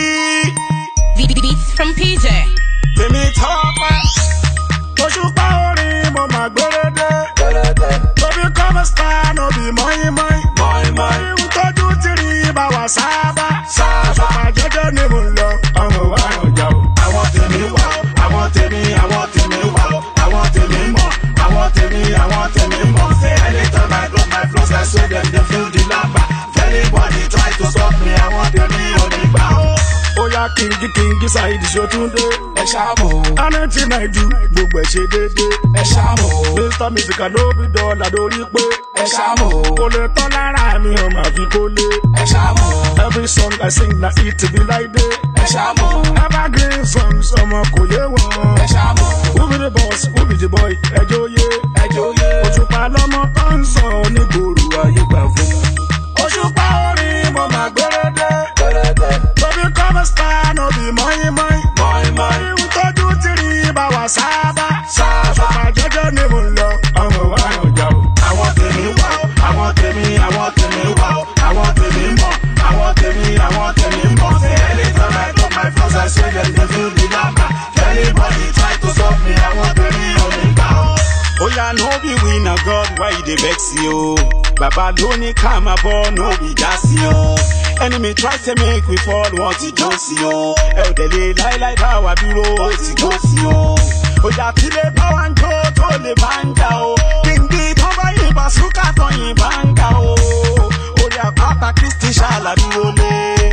Beats from PJ. tèmi tọ́pẹ́ òṣùpá orin mo mà gbórédé tóbi kọ́mọ star no be mọ́yìn mọ́yìn mọ́yìn ń tọ́jú tìrì bá wà sábà sábà jẹ́jẹ́ ni mo lọ ọmọ wa ọjà o. àwọn tèmi wà ó àwọn tèmi àwọn tèmi wà ó àwọn tèmi mọ̀ àwọn tèmi àwọn tèmi mọ̀. anytime I drop my flows I swear dem dey feel the lamba. if anybody try to stop me àwọn tèmi ò ní gbà ó. ó yá kíngí kíngí ṣáìdì ṣòtúndé ẹ ṣáàmù anẹ́tì náìjú gbogbo ẹ̀ ṣe déédéé. ẹ ṣáàmù mr musical ló bí dọ́là lórí pé ẹ ṣáàmù kò lè tán lára mi ò máa fi kó lé. ẹ ṣáàmù every song i sing na it be like day. ẹ ṣáàmù evergreen songs ọmọ kò yé wọn. ẹ ṣáàmù who be the boss who be the boy ẹjọ́ yé. ẹ jóye. òṣùpá lọmọ tó ń sọ onígboro ayé gbà fún. òṣùpá orin mo máa gbérédé. tóbi kọ́mọ star no be mọ́yìn mọ́yìn. mọ̀ọ́yìn mọ̀ọ́yìn ń tọ́jú tìrì bá wà sábà. sábà. sábà jẹ́jẹ́ ni mo lọ ọmọ wa ọjà o. àwọn tèmi wà ó àwọn tèmi àwọn tèmi wà ó àwọn tèmi mọ̀ àwọn tèmi àwọn tèmi mọ̀. anytime I drop my flows I swear dem dey feel the lamba. if anybody try to stop me àwọn tèmi ò ní gbà ó. Oya no be we na God why you dey vex yo. Baba ló ní ká máa bọ́ no be jásí o. Enemy try say make we fall wọ́n ti jó sí o. Ẹ ò dẹ̀ lè láíláí bá wa dúró ó ti jó sí o. Ojà tí lè bá wa ń jó tó lè bá ń jà o. Gbìngbì tán bá yìnbọn súkà tán yìnbọn ń ga o. Orí àpáta Kristi ṣàlàdúró lé.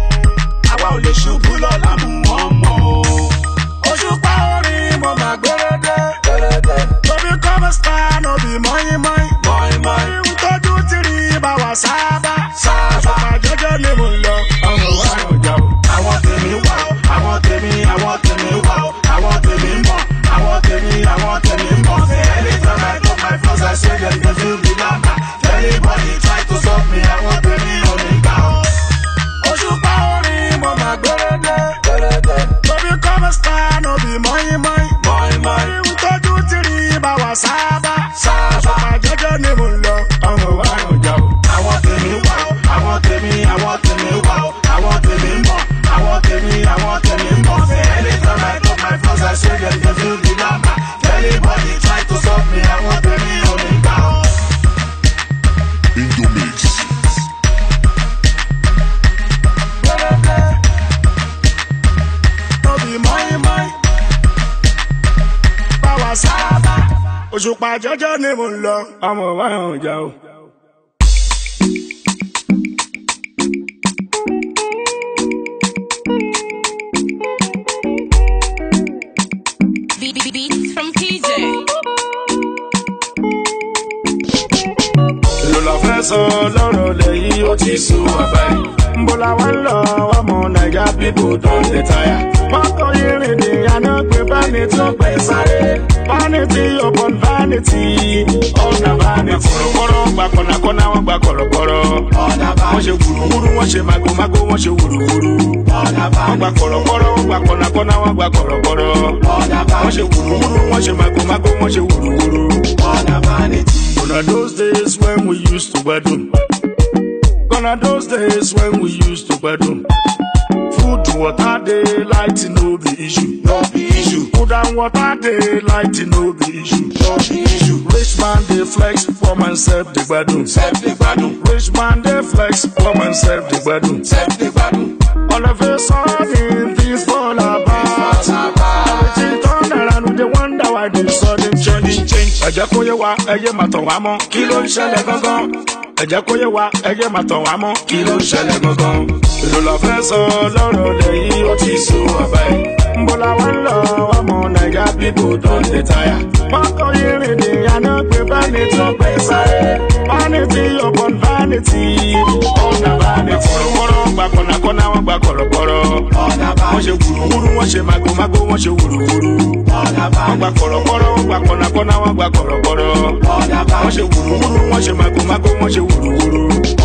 Àwa ò lè ṣubú lọ́la mú wọn mọ́ o. òṣùpá orin mo máa gbérédé. tóbi kọ́mọ star no be mọ́yìn mọ́yìn. mọ̀ọ́yìn mọ̀ọ́yìn ń tọ́jú tìrì bá wà sábà. sábà. sábà jẹ́jẹ́ ni mo lọ ọmọ wa ọjà o. àwọn tèmi wà ó àwọn tèmi àwọn tèmi wà ó àwọn tèmi mọ̀ àwọn tèmi àwọn tèmi mọ̀. anytime I drop my flows I swear dem dey feel the lamba. if anybody try to stop me àwọn tèmi ò ní gbà ó. òṣùpá orin mo máa gbérédé. tóbi kọ́mọ star no be mọ́yìn mọ́yìn. mọ̀ọ́yìn mọ̀ọ́yìn ń tọ́jú tìrì bá wà sábà. sábà. sábà jẹ́jẹ́ ni mo lọ ọmọ wa ọjà o. àwọn tèmi wà ó àwọn tèmi àwọn tèmi òṣùpá jẹ́jẹ́ ni mo ń lọ ọmọ wa hàn já o. Beat, beat, beats from PJ. èlò la fẹ́ sọ lọ́rọ̀ lẹ́yìn ó ti sùn wá báyìí. ń bọ́ la wá ń lọ ọmọ naija pipo don dey tire. mọ́tò irin ni àná pé vanity ó gbé sáré. vanity upon vanity ọ̀nà vanity. kọ̀rọ̀kọ̀rọ̀ gba kọ̀nàkọ̀nà wọn gba kọ̀rọ̀kọ̀rọ̀. wọ́n ṣe wùrùwùrù wọ́n ṣe màgòmágó wọ́n ṣe wùrùwùrù. wọ́n gba kọ̀rọ̀kọ̀rọ̀ wọ́n gba kọ̀nàkọ̀nà wọ́n gba kọ̀rọ̀kọ̀rọ̀. wọ́n ṣe wùrùwùrù wọ́n ṣe màgòmágó wọ́n ṣe wùrùwùrù. Gonna those days when we used to bedroom. Gonna those days when we used to bedroom. Food, water, day, light, no be issue. No be issue. Food and water, day, light, no be issue. No be issue. Rich man, they flex, poor man, self, the bedroom. Self, the bedroom. Rich man, they flex, poor man, self, the bedroom. Self, the bedroom. All of a sudden, things fall apart. Everything turn around, they wonder why they sudden change. change. Ẹ jẹ́ kó yé wa, ẹ yé máa tàn wá mọ́, kí ló ń ṣẹlẹ̀ gangan? Ẹ jẹ́ kó yé wa, ẹ yé máa tàn wá mọ́, kí ló ń ṣẹlẹ̀ gangan? Èlò la fẹ́ sọ lọ́rọ̀ lẹ́yìn ó ti sùn wá báyìí. ń bọ́ la wá ń lọ ọmọ naija pipo don dey tire. mọ́tò irin ni àná pé vanity ó gbé sáré. vanity upon vanity ọ̀nà vanity. kọ̀rọ̀kọ̀rọ̀ gba kọ̀nàkọ̀nà wọn gba kọ̀rọ̀kọ̀rọ̀. wọ́n ṣe wùrùwùrù wọ́n ṣe màgòmágó wọ́n ṣe wùrùwùrù. wọ́n gba kọ̀rọ̀kọ̀rọ̀ wọ́n gba kọ̀nàkọ̀nà wọ́n gba kọ̀rọ̀kọ̀rọ̀. wọ́n ṣe wùrùwùrù wọ́n ṣe màgòmágó wọ́n ṣe wùrùwùrù.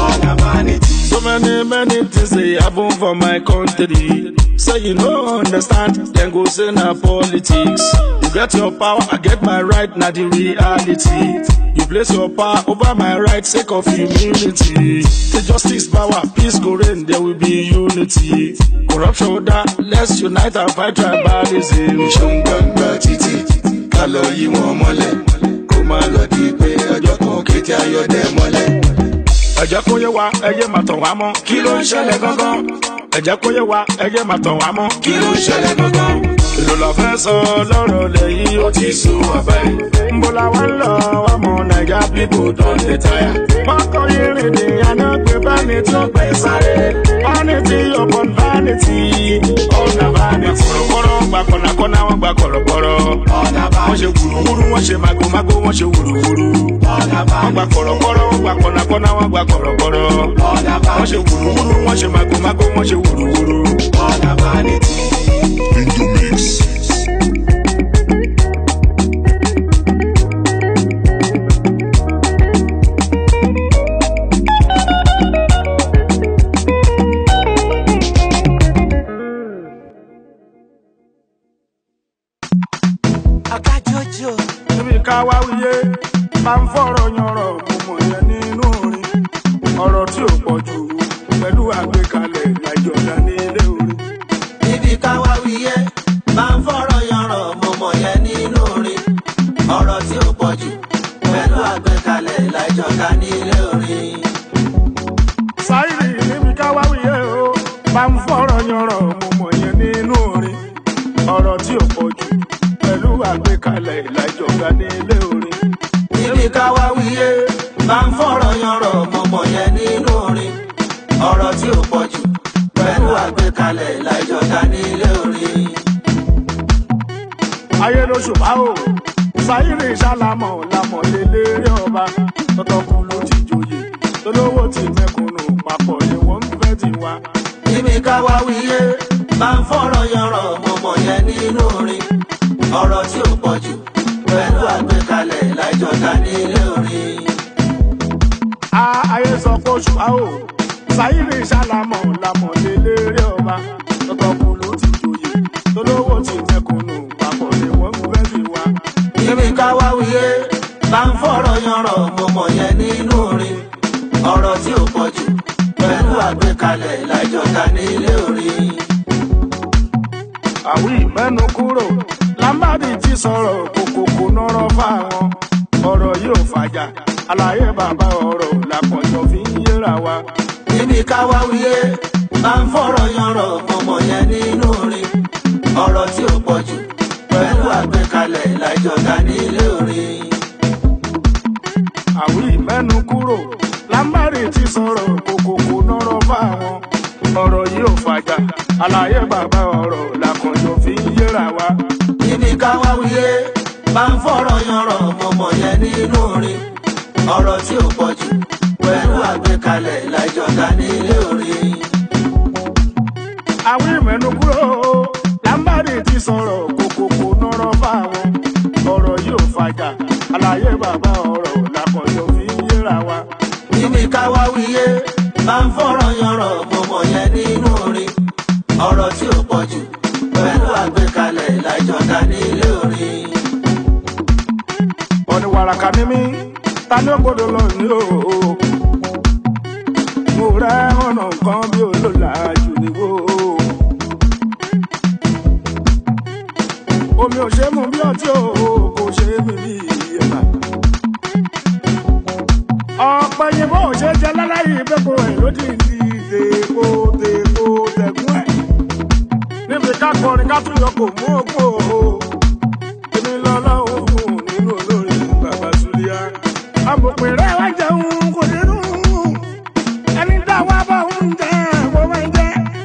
So many, many things they happen for my country. Say you no understand, then go say na politics. You get your power, I get my right, na the reality. You place your power over my right, sake of humility. The justice power, peace go reign, there will be unity. Corruption that, let's unite and fight tribalism. ṣóun gbọ̀ngbọ̀n títì ká lọ yí wọn mọ́lẹ̀ kó má lọ di pé ọjọ́ kan kété ayọ̀dẹ mọ́lẹ̀. ẹ jẹ́ kó yé wa ẹ yé máa tàn wá mọ́ kí ló ń ṣẹlẹ̀ gangan ẹ jẹ́ kó yé wa ẹ yé máa tàn wá mọ́ kí ló ń ṣẹlẹ̀ gangan. èlò la fẹ́ sọ lọ́rọ̀ lẹ́yìn ó ti sùn wá báyìí. ń bọ́ la wá ń lọ ọmọ naija pipo don dey tire. mọ́tò irin ni àná pé vanity ó gbé sáré. vanity upon vanity ọ̀nà vanity. kọ̀rọ̀kọ̀rọ̀ gba kọ̀nàkọ̀nà wọn gba kọ̀rọ̀kọ̀rọ̀. wọ́n ṣe wùrùwùrù wọ́n ṣe màgòmágó wọ́n ṣe wùrùwùrù. wọ́n gba kọ̀rọ̀kọ̀rọ̀ wọ́n gba kọ̀nàkọ̀nà wọ́n gba kọ̀rọ̀kọ̀rọ̀. wọ́n ṣe wùrùwùrù wọ́n ṣe màgòmágó wọ́n ṣe wùrùwùrù. akájọjọ níbi ká wá wíyé bá ń fọ̀rọ̀ yanrọ̀ mo mọ̀ yẹn nínú orin ọ̀rọ̀ tí ò pọ̀ jù pẹ̀lú àgbékalẹ̀ láìjọba ní ilé orin. níbi káwá wíyé máa ń fọ̀rọ̀ yanrọ̀ mo mọ̀ yẹn nínú orin ọ̀rọ̀ tí ó pọ̀ jù pẹ̀lú àgbékalẹ̀ láìjọ̀ká nílé orin. sáyìrì níbi ká wá wíyé o bá ń fọ̀rọ̀ yanrọ̀ mo mọ̀ yẹn nínú orin ọ̀rọ̀ tí ò pọ̀ jù pẹ̀lú àgbékalẹ̀ láìjọba ní ilé orin. níbi káwá wíyé máa ń fọ̀rọ̀ yanrọ̀ mo mọ̀ yẹn nínú orin ọ̀rọ̀ tí ó pọ̀ jù pẹ̀lú àgbékalẹ̀ láìjọ̀ká nílé orin. ayé ló ṣùpá o sáyìrì ṣàlámọ̀ lámọ̀ lélẹ́rẹ́ ọba tọ́tọ́kùn ló ti joyè tolówó ti mẹ́kúnnù papọ̀ ni wọ́n ń fẹ́ ti wá. níbi káwá wíyé máa ń fọ̀rọ̀ yanrọ̀ mo mọ̀ yẹn nínú orin ọ̀rọ̀ tí ó pọ̀ jù pẹ̀lú àgbékalẹ̀ láìjọ̀ká nílé orin. a ayé sọ pé ṣùpá o sáyìrì ṣàlámọ̀ lámọ̀ lélẹ́rẹ́ ọba tọ́tọ́kùn ló ti joyè tolówó ti mẹ́kúnnù papọ̀ ni wọ́n ń fẹ́ ti wá. níbi káwá wíyé bá ń fọ̀rọ̀ yanrọ̀ mo mọ̀ yẹn nínú orin ọ̀rọ̀ tí ó pọ̀ jù pẹ̀lú àgbékalẹ̀ láìjọ̀ká nílé orin. àwí mẹ́nu kúrò lámbàdì tí sọ̀rọ̀ kòkòkò nọ́rọ̀ fáwọn ọ̀rọ̀ yóò fàjà àlàyé bàbá ọ̀rọ̀ làkànjọ fi ń yéra wa. níbi káwá wíyé bá ń fọ̀rọ̀ yanrọ̀ mo mọ̀ yẹn nínú orin ọ̀rọ̀ tí ó pọ̀ jù pẹ̀lú àgbékalẹ̀ láìjọ̀ká nílé orin. kúrò lámbàrè ti sọ̀rọ̀ kòkòkò nọ́rọ̀ fáwọn ọ̀rọ̀ yìí ò fàjà àlàyé bàbá ọ̀rọ̀ làkànjọ fi ń yéra wa. níbi káwá wíyé bá ń fọ̀rọ̀ yanrọ̀ mọ̀mọ́ yẹn nínú orin ọ̀rọ̀ tí ò pọ̀ jù pẹ̀lú àgbékalẹ̀ ìlàjọ̀dá nílé orin. àwọn ìmẹ̀nu kúrò lámbàrè ti sọ̀rọ̀ kòkòkò nọ́rọ̀ fáwọn ọ̀rọ̀ yìí ò fàjà àlàyé bàbá ọ̀rọ̀ làkànjọ fi ń yéra wa. níbi káwá wíyé bá ń fọ̀rọ̀ yanrọ̀ mọ̀mọ́ yẹn nínú orin ọ̀rọ̀ tí ò pọ̀ jù pẹ̀lú àgbékalẹ̀ ìlàjọ̀dá nílé orin. ọ̀nì wàràkà ní mí ta ni ó gbọdọ̀ lọ ní o. mo rẹ́ ọ̀nà kan bí olóla jù níwó. omi ò ṣe é mu bí ọtí o kò ṣe é mi bí ẹ̀bà. ọ̀pẹ yìnbó ò ṣe é jẹ láláyé ìbẹ́pọ̀ ẹ̀ lódì ní ìdèkó dèkó dẹ̀kún ẹ̀. níbi ká kọrin ká tún yọ kò mú òkú o èmi lọ́lọ́run fún nínú olórin bàbá Súlíà. amòpin rẹ̀ wá jẹun kò nínú ẹni táwa bá ń jẹ kó máa jẹ.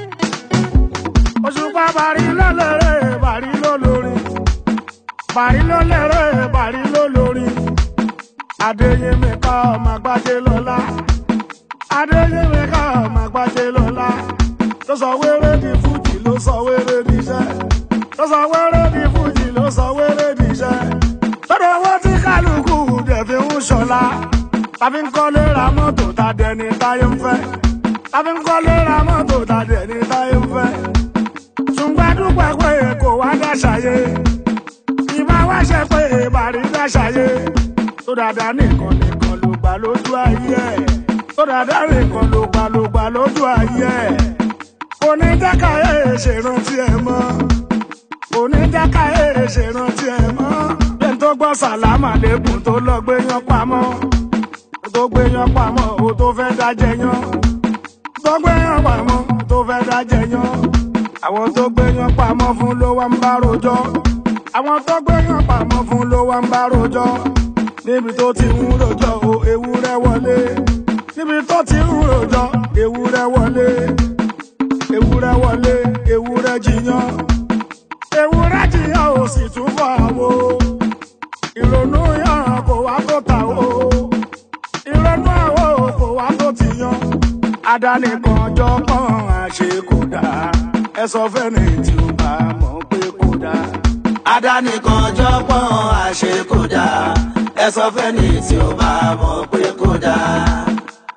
òṣùpá bàrí lọ́lẹ́rẹ́ bàrí lólórin bàrí lọ́lẹ́rẹ́ bàrí lólórin. adéyẹmí ká ọmọ àgbájé lọ́lá adéyẹmí ká ọmọ àgbájé lọ́lá tó sọ wéré di fújì ló sọ wéré di iṣẹ́ tó sọ wéré di fújì ló sọ wéré di iṣẹ́ tọ́dọ̀ owó tí kálukú dẹ̀ fi ń ṣọlá tàbí ń kọ́lé ra mọ́tò ta dẹni táyé ń fẹ́ tàbí ń kọ́lé ra mọ́tò ta dẹni táyé ń fẹ́ ṣùgbọ́n dúpẹ́ pé kò wá dáṣàyé ìbá wá ṣe pé ìbàrí dáṣàyé tó dáadáa nìkan nìkan ló gbà lójú ayé ẹ̀ tó dáadáa nìkan ló gbà ló gbà lójú ayé ẹ̀ onídàkà ẹ̀ ṣèrántí ẹ̀ mọ́ onídàkà ẹ̀ ṣèrántí ẹ̀ mọ́ bẹ́ẹ̀ tó gbọ́ sàlámà lẹ́kùn tó lọ gbé yan pamọ́ tó gbé yan pamọ́ o tó fẹ́ dájẹ́ yan tó gbé yan pamọ́ tó fẹ́ dájẹ́ yan àwọn tó gbé yan pamọ́ fún ló wá ń bá rojọ́ àwọn tó gbé yan pamọ́ fún ló wá ń bá rojọ́ níbi tó ti ń rojọ́ o ewúrẹ́ wọlé níbi tó ti ń rojọ́ ewúrẹ́ wọlé ewúrẹ́ wọlé ewúrẹ́ jiyàn ewúrẹ́ jiyàn ò sì tún bọ̀ àwo ìrònú yàn kò wá tó ta o ìrònú àwo kò wá tó ti yan adánìkan jọ pọ́n àṣẹ kò dáa ẹ sọ fẹ́ni tí ó bá mọ̀ pé kò dáa. adánìkan jọpọ̀n àṣẹ kò dáa ẹ sọ fẹ́ni tí ó bá mọ̀ pé kò dáa.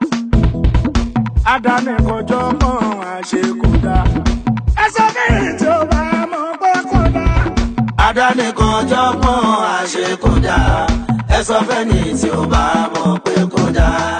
adánìkan jọ pọ́n àṣẹ kò dáa ẹ sọ fẹ́ni tí ó bá mọ̀ pé kò dáa. adánìkan jọpọ̀n àṣẹ kò dáa ẹ sọ fẹ́ni tí ó bá mọ̀ pé kò dáa.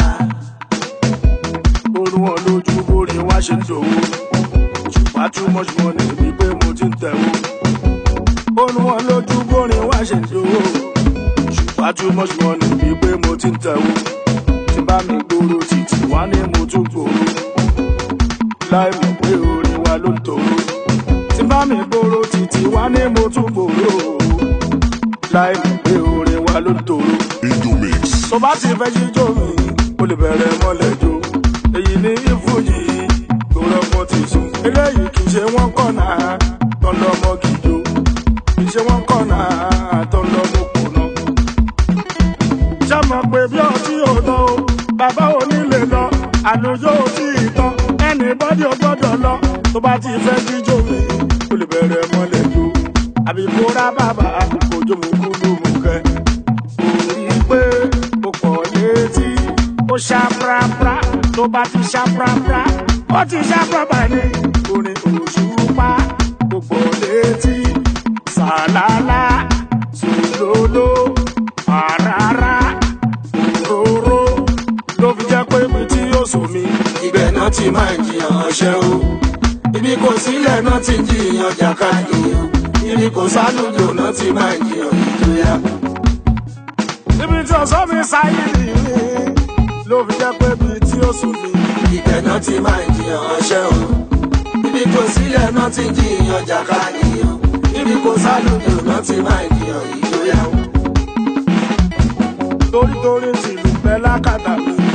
orun wọn lójú bórí wá ṣe ń dòwó ṣùgbọ́n too much money ni pé mo ti ń tẹ̀wó. orun wọn lójú bórí wá ṣe ń dòwó ṣùgbọ́n too much money ni pé mo ti ń tẹ̀wó. tí bá mi gbòòrò títì wá ní mo tún gbòòrò láì mọ̀ pé orin wa ló ń tòrò. tí bá mi gbòòrò títì wá ní mo tún gbòòrò láì mọ̀ pé orin wa ló ń tòrò Indomix. tó bá ti fẹ́ jíjó mi ó lè bẹ̀rẹ̀ mọ́lẹ̀ jó èyí ní ìfújì tó rọ́pọ̀ ti sùn eléyìí kì í ṣe wọ́n kọ̀nà tó ń lọ́mọ gìjó kì í ṣe wọ́n kọ̀nà tó ń lọ́mọ kùnà. ṣàmọ̀ pé bí ọtí ò lọ o bàbá ò ní lè lọ àlùjọ ò tí ì tán ẹnì bọ́dí ò gbọ́dọ̀ lọ tó bá ti fẹ́ jíjó mi ó lè bẹ̀rẹ̀ mọ́lẹ̀ jó àbí kó rá bàbá kò jó mu kú ló mú kẹ́ orí pé ó pọ̀ létí ó ṣá prapra tó bá ti ṣá prapra ó ti ṣá prapra ní orin òṣùpá ó pọ̀ létí sàlálà sòlóló àràrà òróró ló fi jẹ́ pé mi tí yóò sùn mí. ibẹ̀ náà ti máa ń jiyàn ọṣẹ́ o ibi kò sílẹ̀ náà ti ń jiyàn jàkadì o ibi kò sálùjò náà ti máa ń jiyàn ìjọyà. níbi tí ọ̀sán mi sáyé nìyí ló fi jẹ́ pé mi tí yóò sùn mí. ibẹ̀ náà ti máa ń jiyàn ọṣẹ́ o ibi kò sílẹ̀ náà ti ń jiyàn jàkadì o ibi kò sálùjò náà ti máa ń jiyàn ìjọyà. torítorí tìlú bẹ́ lákàtà mi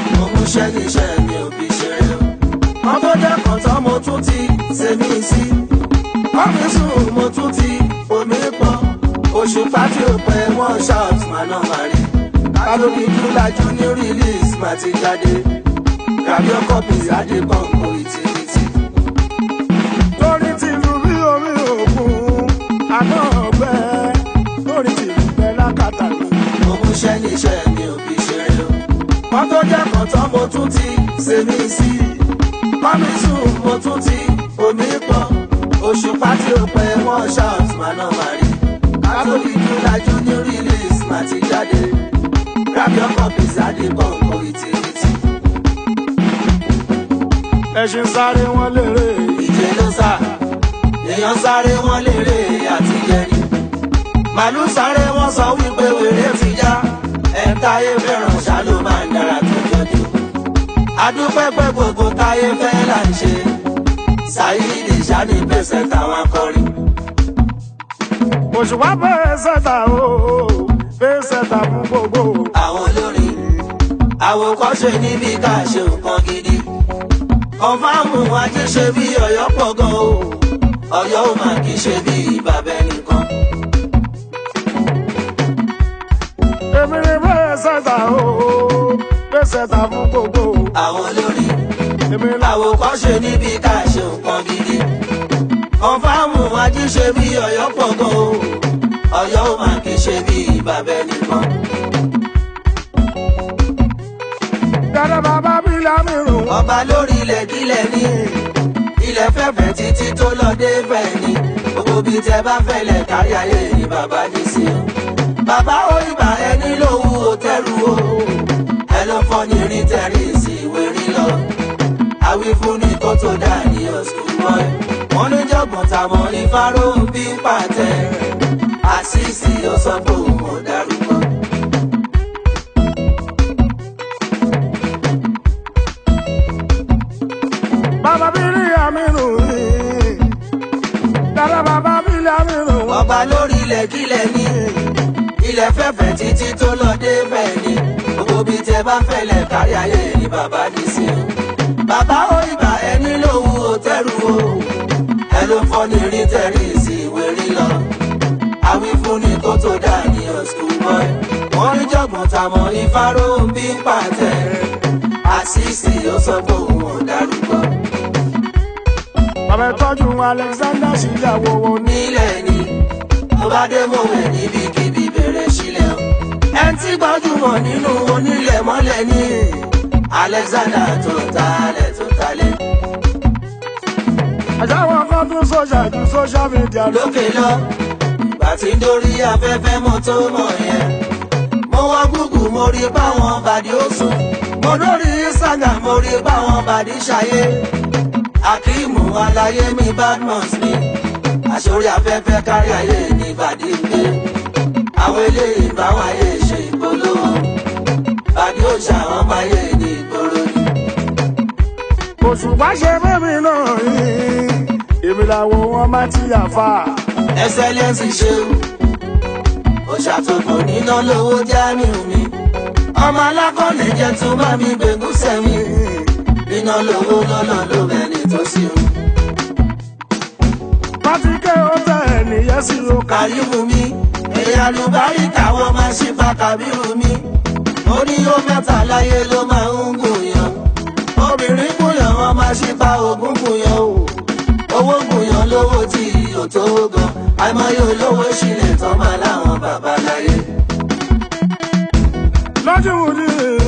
múṣẹ́ níṣẹ́ mi ò fi ṣeré o. wọ́n tó dẹ́kun tán mo tún ti ṣe mí sí. ọ́fíìsù mo tún ti omi pọ̀. oṣù pátí òpin wọ́n shout màná màrí. kálórí júlájú ní release má ti jáde. grab your copies adébọ̀nkò ìtìrìtì. lórí tìlú bí omi òkun àná ọgbẹ lórí tìlú bẹ lákàtà ló. mo múṣẹ́ níṣẹ́ mi ò fi ṣeré o. wọ́n tó dẹ́kun tán mo tún ti ṣe mí sí. kọ́mísù mo tún ti omi pọ̀. oṣù pátí òpin wọ́n shout màná màrí. kátólì júlájú ní release má ti jáde. grab your copies adébọ̀nkò ìtìrìtì. ẹṣin sáré wọn lérè ìje ló sá èèyàn sáré wọn lérè àti jẹni màálù sáré wọn sọ wípé wèrè ti já ẹ̀ńtáyé fẹ́ràn ṣá ló máa ń dára tó jọjú adúpẹ́ pé gbogbo táyé fẹ́ là ń ṣe ṣáyídì ṣáni pèsè táwọn akọrin òṣùwà bẹ́ẹ̀ sẹ́ta o bẹ́ẹ̀ sẹ́ta fún gbogbo. àwọn olórin àwòkọ́ṣe níbi ká ṣe nǹkan gidi kọ̀ǹfàmù ajé ṣe bí ọ̀yọ́ pọ̀ gan o ọ̀yọ́ ò máa kì í ṣe bí bàbá ẹnìkan. èmi ni bẹ́ẹ̀ sẹ́ta o bẹ́ẹ̀ sẹ́ta fún gbogbo. àwọn olórin èmi làwọn àwòkọ́ṣe níbi ká ṣe nǹkan gidi. kọ̀ǹfàmù ajíṣe bí ọ̀yọ́ pọ̀ gan o ọ̀yọ́ ò máa kì í ṣe bí bàbá ẹnìkan. dáadáa bàbá bí lámìrún. ọba lórí ilẹ̀ kílẹ̀ ní ilẹ̀ fẹ́fẹ́ títí tó lọ dé fẹ́ ni gbogbo bíi tẹ bá fẹ́lẹ̀ kárí ayé ni bàbá ní sí o. bàbá òyìnbá ẹni lówó òtẹ́rù o ẹ ló fọ́ ní rí tẹ̀rí sí ìwé rí lọ. àwífúnni tó tó dà ní ọ̀sùn mọ́ ẹ. wọ́n ní jọ̀gbọ̀n tàmọ́ ní fáró ń bí pàtẹ. àṣìṣì ó sọ pé òun ò dárúkọ. bàbá bí rí àmìrún yìí. dáadáa bàbá bí lámìrún. ọba lórí ilẹ̀ kílẹ̀ ní ilẹ̀ fẹ́fẹ́ títí tó lọ dé bẹ́ẹ̀ ni gbogbo bíi tẹ bá fẹ́lẹ̀ kárí ayé ni bàbá ní sí o. bàbá òyìnbá ẹni lówó òtẹ́rù o ẹ ló fọ́ ní rí tẹ̀rí sí ìwé rí lọ. àwífúnni tó tó dà ní ọ̀sùn boy wọ́n ní jọ̀gbọ̀n tàmọ́ ìfáró ń bí pàtẹ. àṣìṣì ó sọ pé òun ò dárúkọ. bàbá tọ́jú alexander síyàwó wọn ní. nílẹ̀ ni tó bá dé mọ̀ wẹ̀ níbikíbi bẹ̀rẹ̀ sílẹ̀ o. ẹ ti gbajúmọ̀ nínú onílẹ̀ mọ́lẹ̀ ní alexander tó talẹ̀ tó talẹ̀. àjáwọn kan tún sọ́jà ju social media lọ. lókè lọ ìgbà tí ń dórí afẹ́fẹ́ mo tó mọ̀ yẹn. mo wá gúgù mo rí báwọn bàdí ó sùn. mo lórí instagram mo rí báwọn bàdí ṣayé. akíìmù aláyé mi badmus ni àṣorí afẹ́fẹ́ kárí ayé ní bàdí gbé. àwọn eléyìí báwọn ayé ṣe ìpolówó. bàdí ó ṣàwọn báyé ní ìgboro ni. òṣùpá ṣe bẹ́ẹ̀mí náà yìí. èmi làwọn wọn máa ti yà fà. ẹsẹlẹsì ṣeun ó ṣàtòkò níná lówó jámíù mi ọmọ alákọ̀ọ́lẹ̀ jẹ́ tó bá mi gbẹ̀gùn sẹ́mi níná lówó lọ́nà ló bẹ̀ni tó sí o. pátíkẹ́ ó tẹ̀ ẹ̀ nìyẹn sí o kà. kàríwù mi èèyàn àlùbárí káwọn máa ṣì fa kàbírù mi ó ní ó mẹ́ta láyé ló máa ń gùnyàn obìnrin gùnyàn wọn máa ṣì fa ògùn gùnyàn o owó gùnyàn lówó tí ò tó gan àìmọye olówó ṣílẹ̀ tán máa láwọn bàbá láyé. lọ́jú mùdí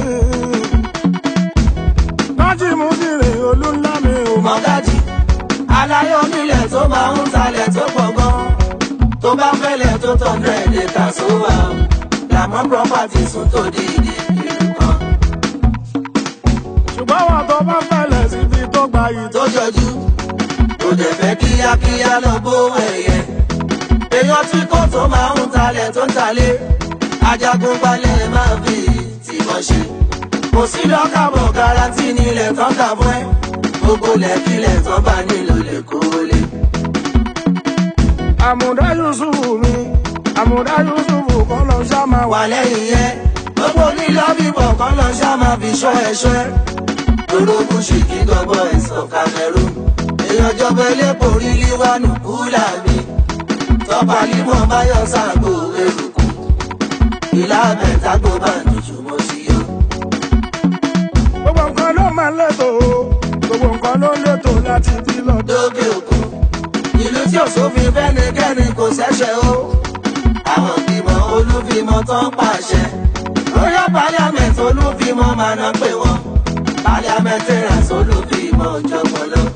lọ́jú mùdí rè olúńlá mi ò mọ̀. mọ̀gájì aláyọ̀ nílẹ̀ tó máa ń talẹ̀ tó pọ̀ gan tó bá fẹ́lẹ̀ tó tọ̀ndẹ̀ lè kà sówà o làmọ́ property sùn tó di ìdí ìlú kan ṣùgbọ́n wọn tó bá fẹ́lẹ̀ síbi tó gba yìí tó. tó jọjú kò dẹ̀ fẹ́ kíákíá lọ bó ẹ̀yẹ èèyàn tí kò tó máa ń talẹ̀ tó ń talẹ̀ ajagun balẹ̀ máa fi tìmọ̀ ṣe kò sí lọ́kàbọ̀ garanti nílẹ̀ tán kà fún ẹ gbogbo lẹ́kílẹ̀ tán bá nílò lè kó lè. àmùdá yusufu mi àmùdá yusufu kọ́ lọ ṣá máa wà. wà lẹ́yìn yẹn gbogbo nílò bíbọ̀ kan lọ ṣá máa fi ṣọ́ ẹ̀ṣọ́ ẹ̀. ológun ṣìkì gọ́bọ̀ ẹ̀sán cameroon èèyàn jọba elépo rí líwánù kúlà mi tọ́ba límọ̀ báyọ̀ sáàgbó eruku ìlà mẹ́tàgbó bá nìjú mo sì yọ. gbogbo nǹkan ló máa ń lẹ́tọ̀ o gbogbo nǹkan ló ń lẹ́tọ̀ láti bí lọ́dọ̀. lókè òkun ìlú tí ò sófin fẹ́nikẹ́ni kò ṣẹ̀ṣẹ̀ o àwọn ìgbìmọ̀ olúfimọ́ tó ń pàṣẹ royal parliament olúfimọ́ máa ná pé wọ́n parliamentarians olúfimọ́ jọ̀gbọ́n lọ.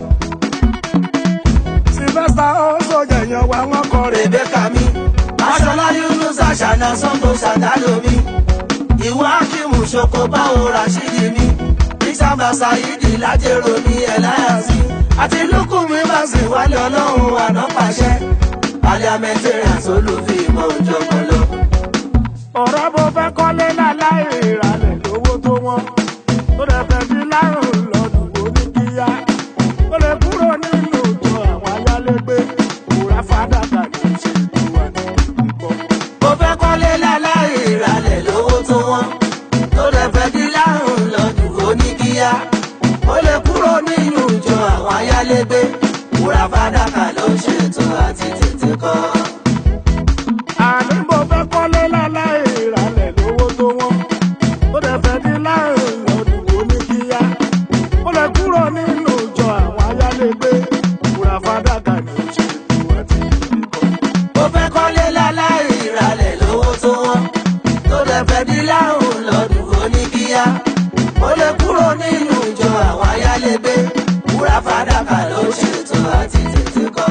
sylvester ọ̀ṣọ́ jẹ̀yàn wa wọ́n kọ rè rebecca mi aṣọlá yunus aṣàna sango ṣàdálómi ìwọ akimu ṣoko báwo rashidi mi isamba saidi lájẹrò mi ẹláyàsí àti lukumi basi wálé ọlọ́run àná pàṣẹ parliamentarians olùfimọ́ jọ̀gbọ́n lọ. ọ̀rọ̀ bó fẹ́ kọ́lé láláì ìrànlẹ̀ lówó tó wọ́n tó lè fẹ́ sí lárùn lọ́dún oníkíyá ó lè kúrò nínú ìjọ àwọn ayálégbé òwúrà fàdákà ní ìṣèlú wa ní ìkọ́. mo fẹ́ kọ́lé láláì ìrànlẹ̀ lówó tó wọ́n tó lè fẹ́ di lárùn lọ́dún oníkíyá ó lè kúrò nínú ìjọ àwọn ayálégbé wúrà fàdákà ló ń ṣètò àti tètè kọ́. àní mo fẹ́ kọ́lé láláì ìrànlẹ̀ lówó tó wọ́n tó lè fẹ́ sí lárùn lọ́dún oníkíyá ó lè kúrò nínú ìjọ àwọn ayálégbé òwúrà fàdákà ní ìṣèlú àti ìkọ́. mo fẹ́ kọ́lé láláì ìrànlẹ̀ lówó tó wọ́n tó lè fẹ́ di lárùn lọ́dún oníkíyá ó lè kúrò nínú ìjọ àwọn ayálégbé wúrà fàdákà ló ń ṣètò àti tètè kọ́.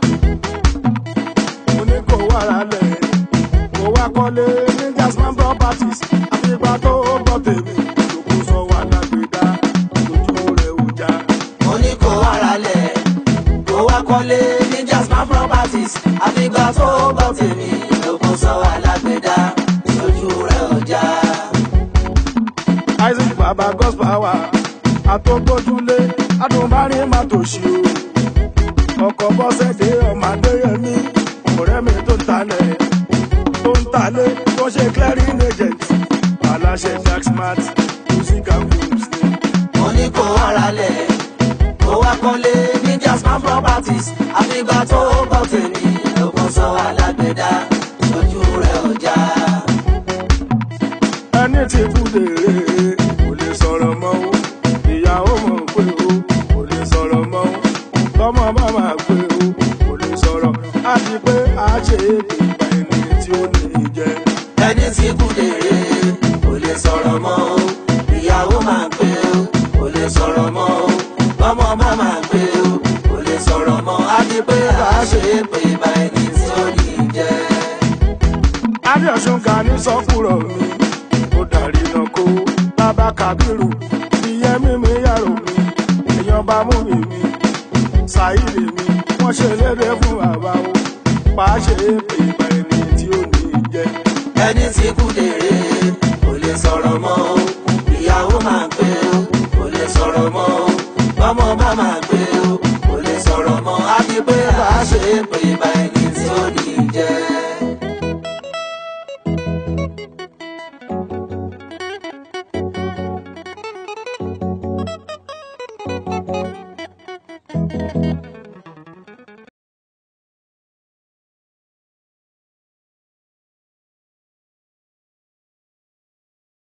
mo ní kó wá ralẹ̀ kó wá kọ́lé ní jasmine properties àfìgbà tó gbọ́ tèmi lókun sọ wà lágbèdá lójú rẹ̀ ò já. mo ní kó wá ralẹ̀ kó wá kọ́lé ní jasmine properties àfìgbà tó gbọ́ tèmi lókun sọ alágbèdá lójú rẹ̀ ọjà. isaac baba gospel hour àtọ́gbójúlé adùnbárí má tòṣì o ọkọ̀ bọ́sẹ̀dé ọmọ adéyẹmí ọ̀rẹ́ mi tó ń talẹ̀ tó ń talẹ̀ tó ṣe clearing agent aláṣẹ jacksmart music and films ni. mo ní kó wá ralẹ̀ kó wá kọ́lé ní jasmine properties àfìgbà tó gbọ́ tèmi lókun sọ alágbèdá lójú rẹ̀ ọjà. ẹni tí kú dèrè kò lè sọ̀rọ̀ mọ́ o ìyàwó mọ̀ pé o kò lè sọ̀rọ̀ mọ́ o tọmọ bá máa pé o kò lè sọ̀rọ̀ á ti pé a ṣe é pé ìgbà ẹni tí ó ní í jẹ. ẹni tí kú dèrè kò lè sọ̀rọ̀ mọ́ o ìyàwó máa ń pè o kò lè sọ̀rọ̀ mọ́ o ọmọ bá máa ń pè o kò lè sọ̀rọ̀ mọ́ á ti pé a ṣe é pé ìbá ẹni tí ó ní í jẹ́. adéọ̀sùn ká ní sọ́kùrọ̀ mi ó darí náà kó bàbá kábírù ìyẹn mímí yàrá mi èèyàn bá mú mi mi ṣàìlè mi wọ́n ṣe lédè fún bàbá o pàá ṣe é pé ìgbà ẹni tí ó ní í jẹ. ẹni tí kú dèrè kò lè sọ̀rọ̀ mọ́ o ìyàwó máa ń pè o kò lè sọ̀rọ̀ mọ́ o ọmọ bá máa ń pè o kò lè sọ̀rọ̀ mọ́ á ti pé a ṣe é pé ìbá ẹni tí ó ní í jẹ́. Thank you.